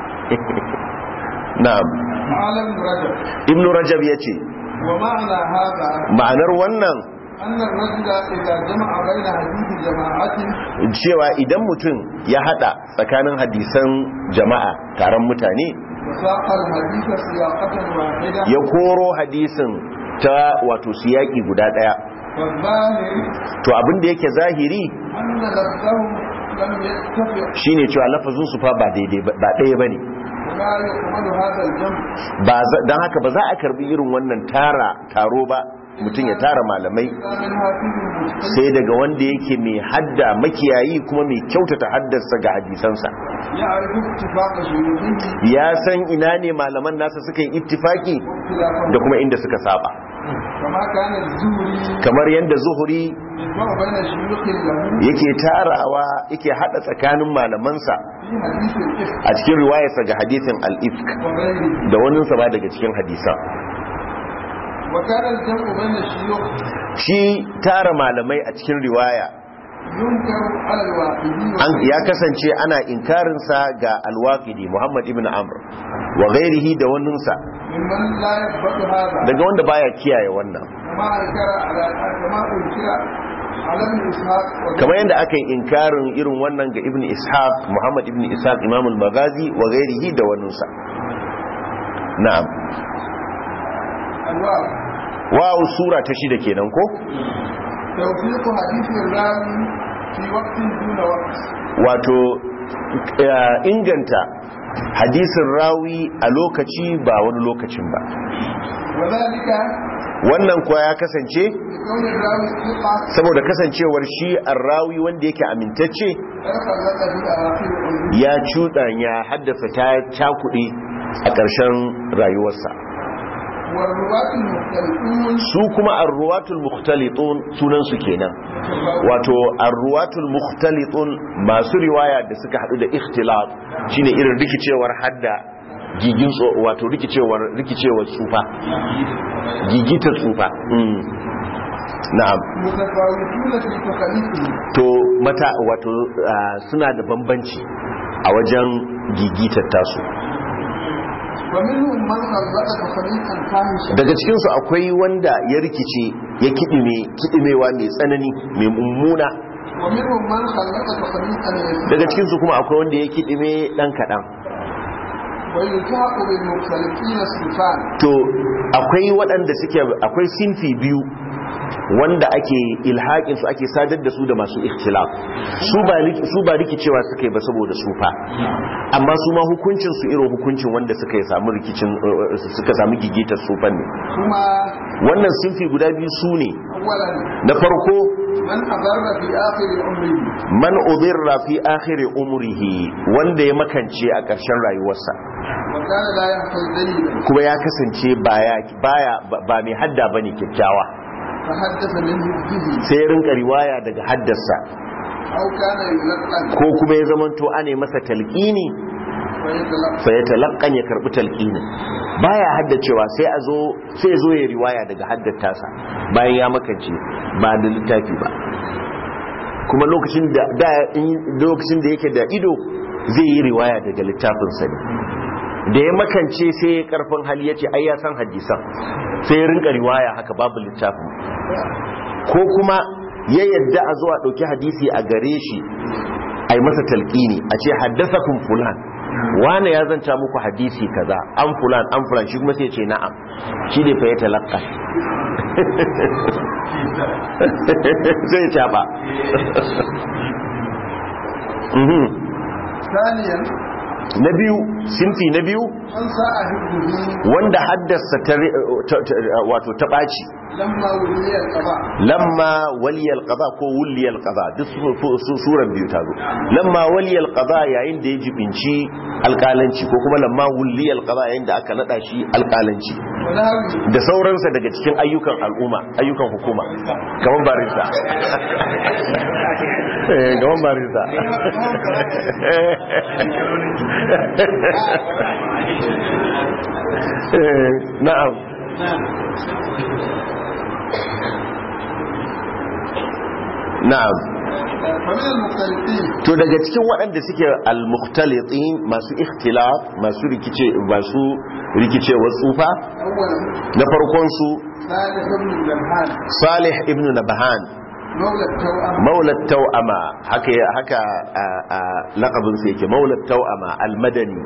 [SPEAKER 1] na'am
[SPEAKER 2] معلم رجب
[SPEAKER 1] ibn rajab ya ce
[SPEAKER 2] ومعنى هذا
[SPEAKER 1] ma'anar wannan
[SPEAKER 2] أن الرجل إذا جمع بين حديث جماعة
[SPEAKER 1] cewa idan mutum ya hada tsakanin hadisan jama'a taron mutane
[SPEAKER 2] وساق الحديث سياقة واحدة
[SPEAKER 1] ya koro hadisin ta wato siyaki guda daya
[SPEAKER 2] والظاهر
[SPEAKER 1] to abin da yake zahiri
[SPEAKER 2] أن لفظهم لم يتفق
[SPEAKER 1] shine cewa lafazin su fa ba daidai ba ba ɗaya bane
[SPEAKER 2] ولا يقبل هذا الجمع
[SPEAKER 1] ba za- dan haka ba za a karbi irin wannan tara taro ba mutum ya tara malamai
[SPEAKER 2] إلا من حافظ المجتهد
[SPEAKER 1] sai daga wanda yake mai hadda makiyayi kuma mai kyautata haddarsa ga hadisansa
[SPEAKER 2] يعرف اتفاق شيوخه
[SPEAKER 1] ya san ina ne malaman nasa suka yi ittifaki
[SPEAKER 2] واختلافهم
[SPEAKER 1] da kuma inda suka saba
[SPEAKER 2] كما كان الزهري
[SPEAKER 1] kamar yadda zuhuri
[SPEAKER 2] يجمع بين شيوخ له
[SPEAKER 1] yake tarawa yake hada tsakanin malamansa
[SPEAKER 2] في حديث الإفك
[SPEAKER 1] a cikin riwayarsa ga hadisin al-ifk
[SPEAKER 2] وغيره
[SPEAKER 1] da waninsa ba daga cikin hadisan
[SPEAKER 2] وكان الجمع بين الشيوخ
[SPEAKER 1] shi tara malamai a cikin riwaya
[SPEAKER 2] ينكر على الواحدين
[SPEAKER 1] an ya kasance ana inkarinsa ga alwaqidi Muhammad ibn Amr wa ghairihi da waninsa
[SPEAKER 2] ممن لا يثبت هذا
[SPEAKER 1] daga wanda baya kiyaye wannan
[SPEAKER 2] كما أنكر على كما أنكر على ابن إسحاق
[SPEAKER 1] kamar yadda aka yi inkarin irin wannan ga ibn Ishaq Muhammad ibn Ishaq Imam al-Maghazi wa ghairihi da waninsa na'am
[SPEAKER 2] أنواع
[SPEAKER 1] waw sura ta shida kenan ko
[SPEAKER 2] توثيق حديث الراوي في وقت دون وقت
[SPEAKER 1] wato eh, inganta hadisin rawi a lokaci ba wani lokacin ba
[SPEAKER 2] وذلك
[SPEAKER 1] wannan kuwa ya kasance
[SPEAKER 2] لكون الراوي ثقة
[SPEAKER 1] saboda kasancewar shi rawi wanda yake amintacce
[SPEAKER 2] تخلط في أواخر عمره
[SPEAKER 1] ya cuɗanya haddasa ta cakuɗi a ƙarshen rayuwarsa
[SPEAKER 2] والرواة المختلفون
[SPEAKER 1] su kuma arruwatul mukhtalitun sunan su kenan wato arruwatul mukhtalitun masu riwaya da suka hadu da ikhtilaf shine irin rikicewar hadda gigin tso- wato rikicewar rikicewar tsufa gigitar tsufa mm. na'am
[SPEAKER 2] متفاوتون في تكاليفهم
[SPEAKER 1] to mata wato ah, suna da bambanci a wajen gigitar tasu
[SPEAKER 2] ومنهم من خلط تخليطا فاحشا
[SPEAKER 1] daga cikinsu akwai wanda ya rikice ya kidime kidimewa mai tsanani mai mummuna
[SPEAKER 2] ومنهم من خلط تخليطا
[SPEAKER 1] daga
[SPEAKER 2] يسيرا
[SPEAKER 1] cikinsu kuma akwai wanda ya kidime dan kaɗan
[SPEAKER 2] ويلتحق بالمختلفين السلطان
[SPEAKER 1] to akwai waɗanda suke akwai sinfi biyu wanda ake ilhaƙin su ake sadar da su da masu ikhtilaf su ba rik- su ba rikicewa suka yi ba saboda sufa amma su ma hukuncin su irin hukuncin wanda suka yi samu rikicin uh, suka samu gigitar sufan ne
[SPEAKER 2] ثم
[SPEAKER 1] wannan sinfi guda biyu su ne
[SPEAKER 2] أولا
[SPEAKER 1] na farko
[SPEAKER 2] من أضر في آخر عمره
[SPEAKER 1] man udirra fi akhiri umrihi wanda ya makance a ƙarshen rayuwarsa
[SPEAKER 2] وكان لا يحفظ جيدا
[SPEAKER 1] kuma ya kasance baya baya ba mai hadda bane kyakkyawa
[SPEAKER 2] فحدث منه به
[SPEAKER 1] sai ya rinka riwaya daga haddasa
[SPEAKER 2] أو كان يلقن
[SPEAKER 1] ko kuma ya zamanto ane masa talqini
[SPEAKER 2] ويتلقى
[SPEAKER 1] fa ya talaqqan ya karbi talqinin baya haddacewa sai a zo sai ya zo ya riwaya daga haddata bayan ya makance ba da littafi ba kuma lokacin da da in- lokacin da yake da ido zai yi riwaya daga littafin sa ne da ya makance sai ya karfin hali yace ai ya san hadisan sai ya rinka riwaya haka babu littafin ko kuma ya yadda a zuwa ɗauki hadisi a gare shi a yi masa talƙini a ce haddasa kun fulan wane ya zanta muku hadisi kaza an fulan an fulan shi kuma sai ce na'am shi ne fa ya talaka sai caɓa
[SPEAKER 2] ثانيا
[SPEAKER 1] na biyu sinfi na biyu
[SPEAKER 2] من ساء حفظه
[SPEAKER 1] wanda haddasa ta ta- ta- wato ta ɓaci
[SPEAKER 2] لما ولي القضاء
[SPEAKER 1] lamma waliyal qada ko wuliyal qada duk su- su- su- suran biyu ta zo lamma waliyal qada yayin da ya jibinci alƙalanci ko kuma lamma wuliyal qada yayin da aka nada shi alƙalanci
[SPEAKER 2] ونهوي
[SPEAKER 1] da sauransa daga cikin ayyukan al'umma ayyukan hukuma kamar barista Eh, kamar barista Eh, na'am na'am
[SPEAKER 2] فمن المختلفين
[SPEAKER 1] to daga cikin waɗanda suke al-mukhtalitin masu ikhtilaf masu rikice masu rikicewar tsufa
[SPEAKER 2] أولا
[SPEAKER 1] na farkon su
[SPEAKER 2] صالح بن الجمحان
[SPEAKER 1] Salih ibn Nabhan
[SPEAKER 2] مولى التوأم
[SPEAKER 1] maula tau'ama haka haka a, a laqabin sa yake maula tau'ama al-madani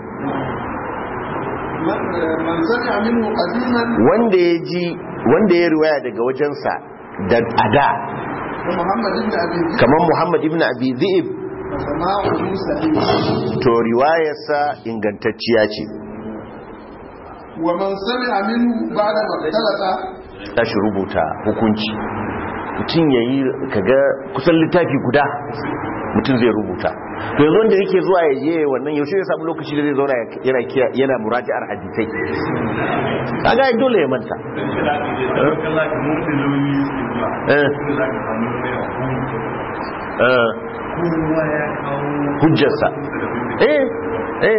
[SPEAKER 2] من من سمع منه قديما
[SPEAKER 1] wanda ya ji wanda ya riwaya daga wajensa da ada
[SPEAKER 2] ومحمد بن أبي ذئب
[SPEAKER 1] kamar Muhammad ibn Abi Dhi'b
[SPEAKER 2] فسماعه سليم
[SPEAKER 1] to riwayarsa ingantacciya ce
[SPEAKER 2] ومن سمع منه بعد ما اختلط
[SPEAKER 1] tashi rubuta hukunci mutum ya yi kaga kusan littafi guda mutum zai rubuta to yanzu wanda yake zuwa ya je wannan yaushe ya samu lokaci da zai zauna yana kiya- yana muraji'ar hadisai kaga ai dole ya manta eh eh hujjarsa eh eh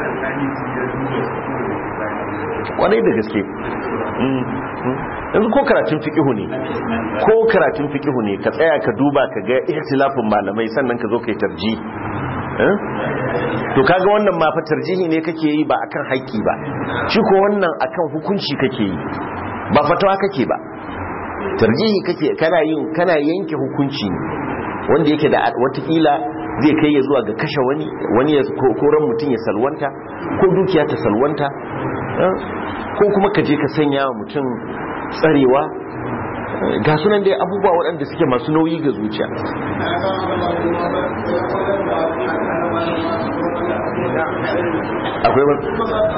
[SPEAKER 1] kwarai da gaske Mm, mm. yanzu ko karatun fikihu ne ko karatun fikihu ne ka tsaya ka duba ka ga ihtilafin malamai sannan ka zo ka yi tarji Eh? to kaga wannan ma fa tarjihi ne kake yi ba akan haƙƙi ba shi ko wannan akan hukunci kake yi ba fatawa kake ba tarjihi kake kana yin kana yanke hukunci ne wanda yake da watakila zai kai ya zuwa ga kashe wani wani ya ko- ko ran mutum ya salwanta ko dukiya ta salwanta eh, ko kuma ka je ka sanya wa mutum tsarewa eh, ga sunan dai abubuwa waɗanda suke masu nauyi ga zuciya akwai ba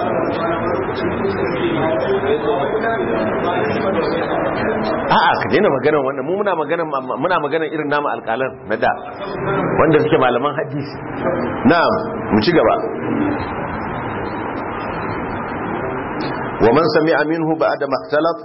[SPEAKER 1] a'a ka daina maganar wannan mu muna maganar muna maganar irin namu alƙalan na da wanda suke malaman hadisi na'am mu ci gaba wa man sami'a minhu ba'da maktalaf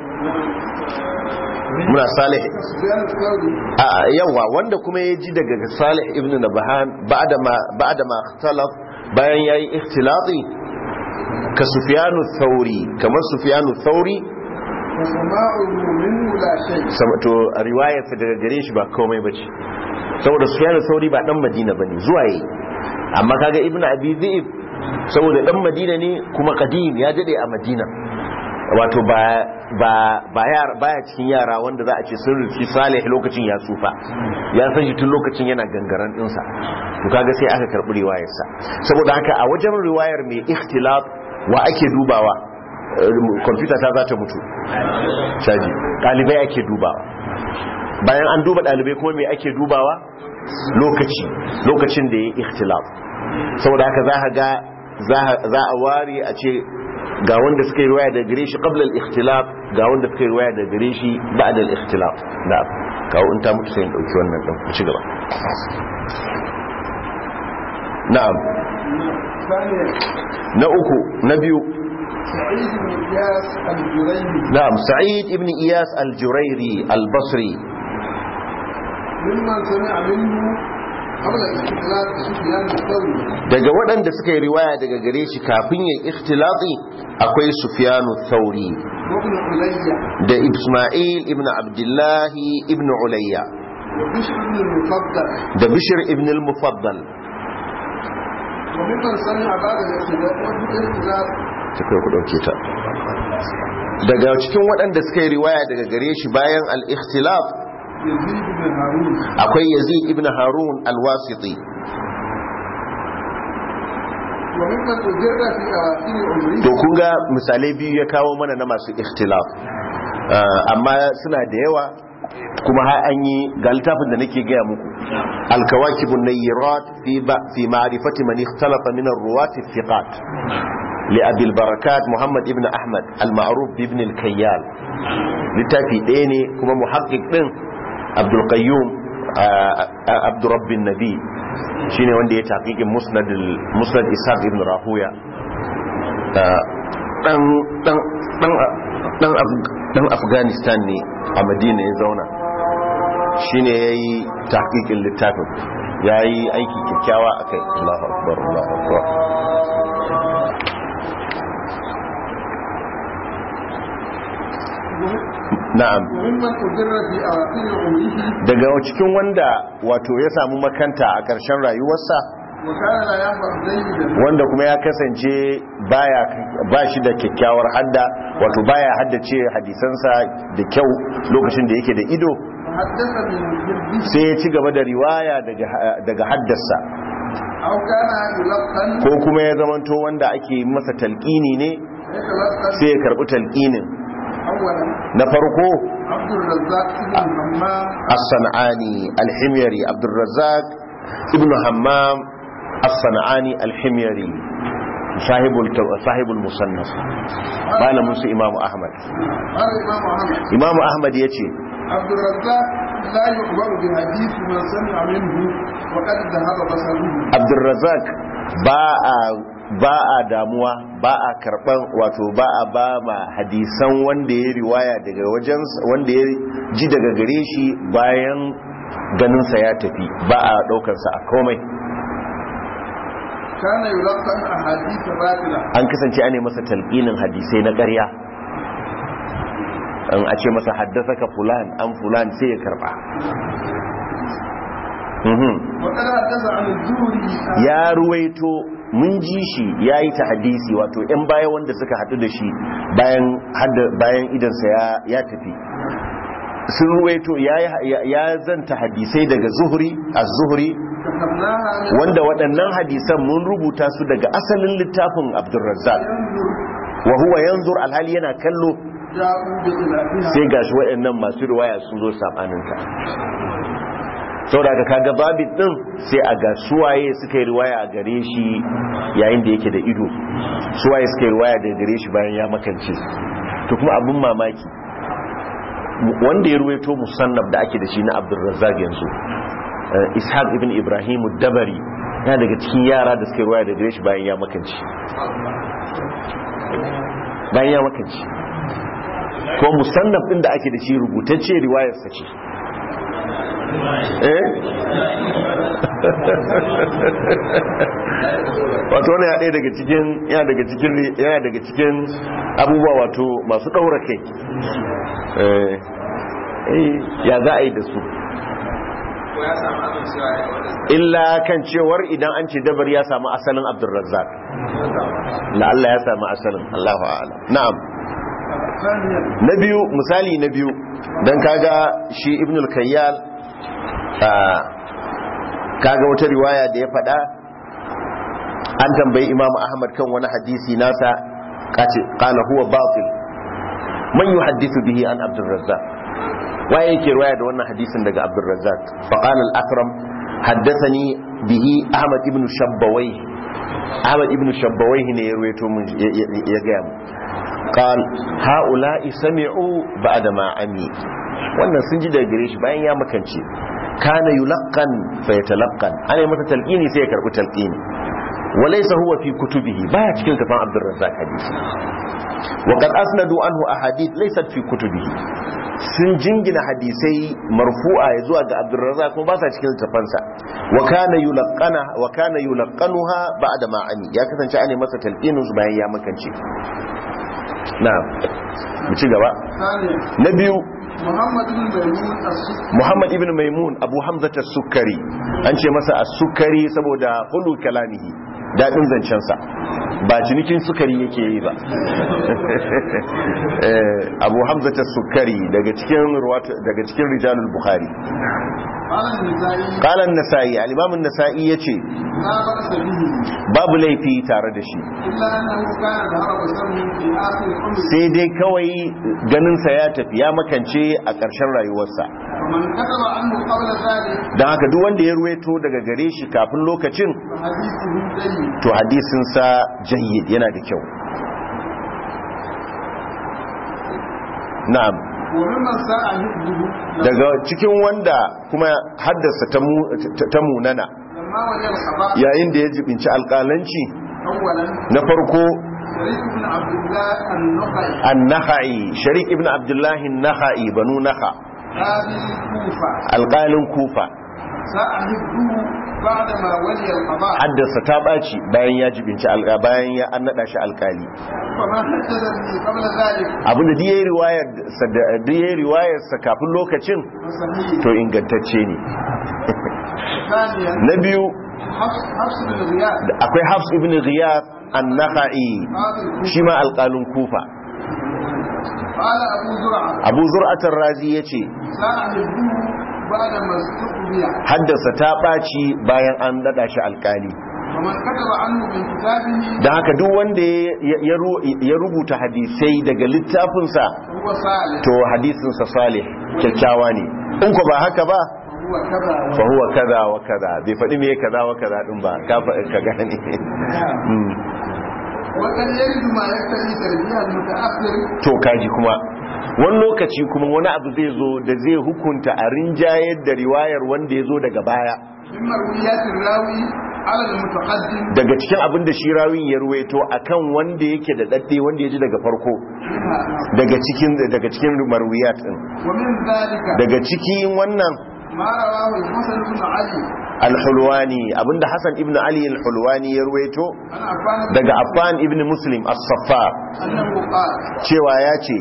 [SPEAKER 1] muna salih
[SPEAKER 2] سفيان الثوري
[SPEAKER 1] a yawa wanda kuma ya ji daga salih ibn nabahan ba'da ma ba'da ma ikhtalaf bayan yayi ikhtilati ka sufyanu thauri kamar sufyanu thauri
[SPEAKER 2] وسماعه منه لا شيء
[SPEAKER 1] sama- to a riwayarsa daga gare shi ba komai bace saboda sufyanu thauri ba dan madina bane zuwa yi amma kaga ibn abi dhi'b saboda dan madina ne kuma qadim ya dade a madina wato ba ba ba yara baya cikin yara wanda za a ce sun rufi salih lokacin ya tsufa ya san shi tun lokacin yana gangaren dinsa to kaga sai aka karbi riwayarsa saboda haka a wajen riwayar mai ikhtilaf wa ake dubawa kwamfuta ta za ta mutu caji ɗalibai ake dubawa bayan an duba ɗalibai kuma mai ake dubawa lokaci lokacin da ya yi ikhtilaf saboda haka za a ga za a ware a ce ga wanda suka yi ruwaya da gare shi qabla al-ikhtilaf ga wanda suka yi ruwaya da gare shi ba'da al-ikhtilaf da kawo in ta mutu sai in dauki wannan din ku ci gaba na'am
[SPEAKER 2] ثانيا
[SPEAKER 1] na uku na biyu
[SPEAKER 2] سعيد بن إياس الجريري
[SPEAKER 1] na'am sa'id ibn iyas al-jurairi al-basri
[SPEAKER 2] ممن سمع منه قبل الاختلاف سفيان الثوري
[SPEAKER 1] daga waɗanda suka yi riwaya daga gare shi kafin yin ikhtilati akwai sufyanu thauri
[SPEAKER 2] وابن عليا
[SPEAKER 1] da isma'il ibn abdullahi ibn ulayya
[SPEAKER 2] وبشر بن المفضل
[SPEAKER 1] da bishir ibn al-mufaddal
[SPEAKER 2] وممن سمع بعد الاختلاف الاختلاف
[SPEAKER 1] tafiya ku dauke ta daga cikin waɗanda suka yi riwaya daga gare shi bayan al-ikhtilaf
[SPEAKER 2] يزيد بن هارون
[SPEAKER 1] akwai yazid ibn harun al-wasiti
[SPEAKER 2] وممن أجر في أواخر عمره
[SPEAKER 1] to kun ga misalai biyu ya kawo mana na masu ikhtilaf Ah, amma suna da yawa kuma har an yi ga littafin da nake gaya muku alkawakibun nayyirat fi ba fi ma'rifati man ikhtalafa min ar-ruwat thiqat li abil barakat muhammad ibn ahmad al-ma'ruf bi ibn al-kayyal littafi ɗaya ne kuma muhaqqiq din abdul qayyum abdu rabbin nabi shine wanda ya taqiqin musnad al- musnad ishaq ibn rahuya dan dan dan dan Af- dan afghanistan ne a madina ya zauna shine yayi tahqiqin littafin yayi aiki kyakkyawa akai Allahu akbar Allahu akbar na'am
[SPEAKER 2] وممن أجر في أواخر عمره
[SPEAKER 1] daga cikin wanda wato ya samu makanta a ƙarshen rayuwarsa
[SPEAKER 2] وكان لا يحفظ جيدا
[SPEAKER 1] wanda kuma ya kasance baya ba shi da kyakkyawar hadda wato baya haddace hadisansa da kyau lokacin da yake da ido
[SPEAKER 2] وحدث من حبه
[SPEAKER 1] sai ya ci gaba da riwaya daga daga haddasa
[SPEAKER 2] أو كان يلقن
[SPEAKER 1] ko kuma ya zamanto wanda ake masa talqini ne
[SPEAKER 2] يتلقن
[SPEAKER 1] sai ya karbi talqinin
[SPEAKER 2] أولا
[SPEAKER 1] na farko
[SPEAKER 2] عبد الرزاق بن همام
[SPEAKER 1] as-sanani al-himyari abdurrazzaq ibn hammam as-sanani al-himyari sahibul sahibul musannaf malamin su imamu ahmad
[SPEAKER 2] قال الإمام أحمد
[SPEAKER 1] imamu ahmad yace
[SPEAKER 2] عبد الرزاق لا يخبر بحديث من سمع منه وقد ذهب بصره
[SPEAKER 1] abdurrazzaq ba a ba a damuwa ba a karban wato ba a ba ma hadisan wanda ya riwaya daga wajen wanda ya ji daga gare shi bayan ganinsa ya tafi ba a daukarsa a komai
[SPEAKER 2] كان يلقن أحاديث باطلة
[SPEAKER 1] an kasance ane masa talqinin hadisai na ƙarya an a ce masa haddasa fulan an fulan sai ya karba Mhm.
[SPEAKER 2] وقد حدث عن الزهري
[SPEAKER 1] ya ruwaito mun ji shi ya yi ta hadisi wato 'yan baya wanda suka haɗu da shi bayan hadda- bayan idansa ya- ya tafi sun ruwaito ya yi- ya zanta hadisai daga zuhuri a zuhuri
[SPEAKER 2] كتبناها من
[SPEAKER 1] wanda waɗannan hadisan mun rubuta su daga asalin littafin abdulrazzak
[SPEAKER 2] ينظر
[SPEAKER 1] wa huwa yanzur alhali yana kallo
[SPEAKER 2] جاءوا بخلافها
[SPEAKER 1] sai gashi waɗannan masu riwaya sun zo sabaninta saboda ka kaga babit din sai a ga suwaye suka yi riwaya a gare shi yayin da yake da ido suwaye suka yi riwaya da gare shi bayan ya makance to kuma abin mamaki wanda ya ruwaito musannaf da ake da shi na abdulrazzaq yanzu ishaq ibn ibrahim dabari yana daga cikin yara da suka yi riwaya da gare shi bayan ya makance bayan ya makance ko musannaf din da ake da shi rubutacce riwayarsa ce eh wato wani ya ɗaya daga cikin yana daga cikin yana daga cikin abubuwa wato masu ɗaura kai eh ya za a yi da su illa kan cewar idan an ce dabar ya samu asalin abdulrazzak la'alla ya samu asalin allahu a'ala na'am na biyu misali na biyu don kaga shi ibn al-kayyal kaga wata riwaya da ya faɗa an tambayi imamu ahmad kan wani hadisi nasa kace qala huwa batil man yuhaddithu bihi an abdurrazzaq waye yake riwaya da wannan hadisin daga abdurrazzaq fa qala al-akram haddathani bihi ahmad ibn shabbawai ahmad ibn shabbawai ne ya ruwaito mun ya ga mu قال هؤلاء سمعوا بعد ما عمي wannan sun ji daga gare shi bayan ya makance kana yulaqqan fa yatalaqqan ana yi masa talqini sai ya karbi talqini walaysa huwa fi kutubihi baya cikin tafan Abdurrazzaq hadisi wa qad asnadu anhu ahadith laysat fi kutubihi sun jingina hadisai marfu'a ya zuwa ga Abdurrazzaq kuma ba sa cikin tafansa wa kana yulaqqana wa kana yulaqqanuha ba'da ma ami ya kasance ana masa talqinin su bayan ya makance na'am mu ci gaba na biyu Muhammad ibn Maimun Abu Hamza as-Sukkari an ce masa as-Sukkari saboda hulu kalamihi dadin zancen sa ba cinikin sukari yake yi ba Abu Hamza as-Sukkari daga cikin daga cikin rijalul Bukhari قال النسائي الامام النسائي yace babu laifi tare da shi sai dai kawai ganinsa ya tafi ya makance a ƙarshen rayuwarsa don haka duk wanda ya ruweto daga gare shi kafin lokacin to hadisinsa jayyid yana da kyau na'am daga cikin wanda kuma haddasa ta munana yayin da ya jibinci alƙalanci na farko an-naha'i sharik ibn abdullahi naha'i banu naha alƙalin kufa haddasa ta ɓaci bayan ya jibinci bayan ya an naɗa shi alƙali abinda da ya yi riwayarsa kafin lokacin to ingantacce ne na biyu akwai hafs ibn riyad an naha'i shi ma alƙalin kufa abu zur'atar razi ya ce haddasa ta ɓaci bayan an daɗa shi alƙali da haka duk wanda ya rubuta hadisai daga littafinsa to hadisinsa salih kyakkyawa ne in ku ba haka ba fa huwa kaza wa kaza bai faɗi me kaza wa kaza din ba ka ka gane to kaji kuma wani lokaci kuma wani abu zai zo da zai hukunta a rinjayar da riwayar wanda ya zo daga baya daga cikin abin da shi rawin ya ruwaito akan wanda yake da dadde wanda ya ji daga farko daga cikin daga cikin marwiyat din daga cikin wannan al-hulwani abinda Hassan ibn Ali al-hulwani ya ruwaito daga Affan ibn Muslim as-Saffar cewa ya ce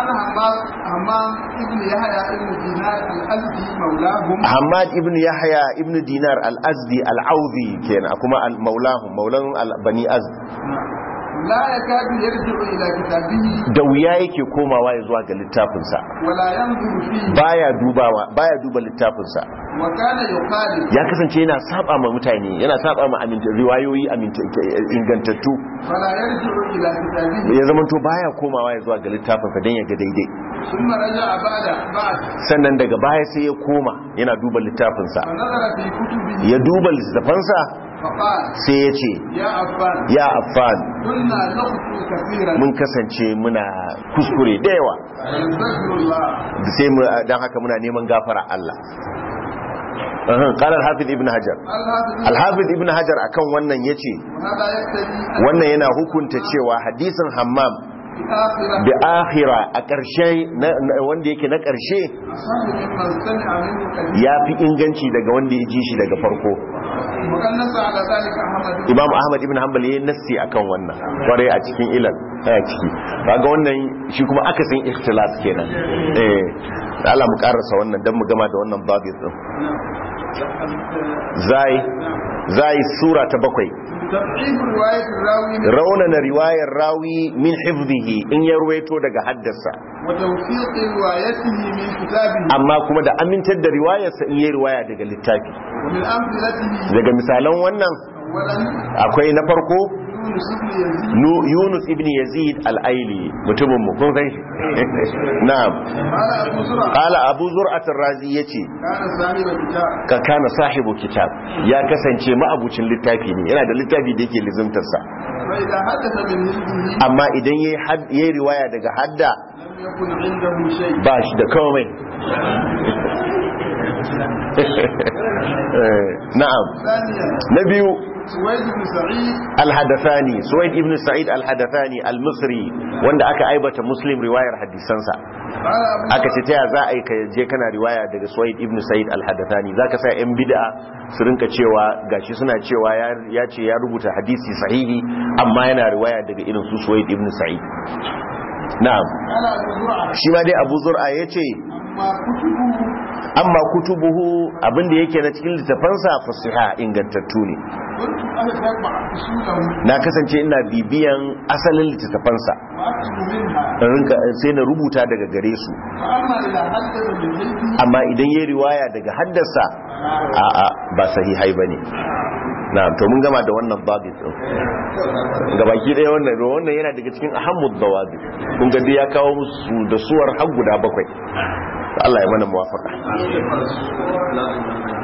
[SPEAKER 1] Hamad ibn Yahya ibn Dinar al-Azdi al-Audi kenan kuma al-Maulahum maulan al-Bani Azd
[SPEAKER 2] la yakadu yarji'u ila kitabihi
[SPEAKER 1] da wuya yake komawa ya zuwa ga littafinsa
[SPEAKER 2] wala yanzuru fihi
[SPEAKER 1] baya dubawa baya duba littafinsa
[SPEAKER 2] wa kana yuqalu
[SPEAKER 1] ya kasance yana saba ma mutane yana saba ma aminta riwayoyi aminta ingantattu
[SPEAKER 2] فلا يرجع إلى كتابه
[SPEAKER 1] ya zamanto baya komawa ya zuwa ga littafin sa dan ya ga daidai
[SPEAKER 2] ثم رجع بعد بعد
[SPEAKER 1] sannan daga baya sai ya koma yana duba littafin sa
[SPEAKER 2] فنظر في كتبه
[SPEAKER 1] ya duba littafin sa
[SPEAKER 2] فقال
[SPEAKER 1] sai ya ce
[SPEAKER 2] يا عفان
[SPEAKER 1] ya affan
[SPEAKER 2] كنا نخطو كثيرا
[SPEAKER 1] mun kasance muna kuskure da yawa
[SPEAKER 2] ونستغفر الله
[SPEAKER 1] sai mu dan haka muna neman gafara Allah Uhum, qala al-hafiz ibn hajar
[SPEAKER 2] الحافظ
[SPEAKER 1] al-hafiz ibn hajar akan wannan yace
[SPEAKER 2] وهذا يقتضي أن
[SPEAKER 1] wannan yana hukunta cewa hadisin hammam
[SPEAKER 2] في آخرة
[SPEAKER 1] da akhira a ƙarshe na- na- wanda yake na ƙarshe
[SPEAKER 2] أصح ممن سمع منه كثيرا
[SPEAKER 1] ya fi inganci daga wanda ya ji shi daga farko
[SPEAKER 2] وقد نص على ذلك أحمد بن
[SPEAKER 1] imam ahmad ibn hanbal ya yi nassi akan wannan kwarai a cikin ilal a ciki kaga wannan shi kuma akasin ikhtilas kenan eh da Allah mu karasa wannan dan mu gama da wannan babu din zai zai sura ta bakwai
[SPEAKER 2] تضعيف رواية الراوي
[SPEAKER 1] raunana riwayar rawi min hifzihi in ya ruwaito daga haddasa
[SPEAKER 2] وتوثيق روايته من كتابه
[SPEAKER 1] amma kuma da amintar da riwayarsa in yi riwaya daga littafi
[SPEAKER 2] ومن أمثلته
[SPEAKER 1] daga misalan wannan
[SPEAKER 2] أولا
[SPEAKER 1] akwai na farko
[SPEAKER 2] يونس بن يزيد
[SPEAKER 1] Nu- yunus ibn yazid al-aili mutumin mu kun san shi na'am
[SPEAKER 2] قال أبو زرعة
[SPEAKER 1] qala abu zur'at ar-razi yace
[SPEAKER 2] كان صاحب الكتاب
[SPEAKER 1] ka kana sahibu kitab ya kasance ma'abucin littafi ne yana da littafi da yake lizimtar sa
[SPEAKER 2] فإذا حدث من حزبه
[SPEAKER 1] amma idan yayi had- yayi riwaya daga hadda
[SPEAKER 2] لم يكن عنده شيء
[SPEAKER 1] ba shi da komai Eh, na'am
[SPEAKER 2] ثانيا
[SPEAKER 1] na biyu
[SPEAKER 2] سويد بن سعيد
[SPEAKER 1] al-hadathani suwaid ibn sa'id al-hadathani al-misri wanda aka aibata muslim riwayar hadisansa
[SPEAKER 2] قال أبو
[SPEAKER 1] aka ce taya za a yi ka je kana riwaya daga suwaid ibn sa'id al-hadathani zaka sa yan bid'a su rinka cewa gashi suna cewa ya- ya ce ya rubuta hadisi sahihi amma yana riwaya daga irin su suwaid ibn sa'id na'am
[SPEAKER 2] قال أبو زرعة
[SPEAKER 1] shi ma dai abu zur'a yace
[SPEAKER 2] أما كتبه
[SPEAKER 1] amma kutubuhu abinda yake na cikin littafansa fasiha ingantattu ne
[SPEAKER 2] كنت أتبع أصوله
[SPEAKER 1] na kasance ina bibiyan asalin littattafansa
[SPEAKER 2] وأكتب منها
[SPEAKER 1] in rinka sai na rubuta daga gare su
[SPEAKER 2] فأما إذا حدث من حزبه
[SPEAKER 1] amma idan yayi riwaya daga haddasa a'a ba sahihai bane na'am to mun gama da wannan babu din gabaki ɗaya wannan wannan yana daga cikin ahammud dawabi kun ga dai ya kawo musu da suwar har guda bakwai Allah ya mana muwafaqa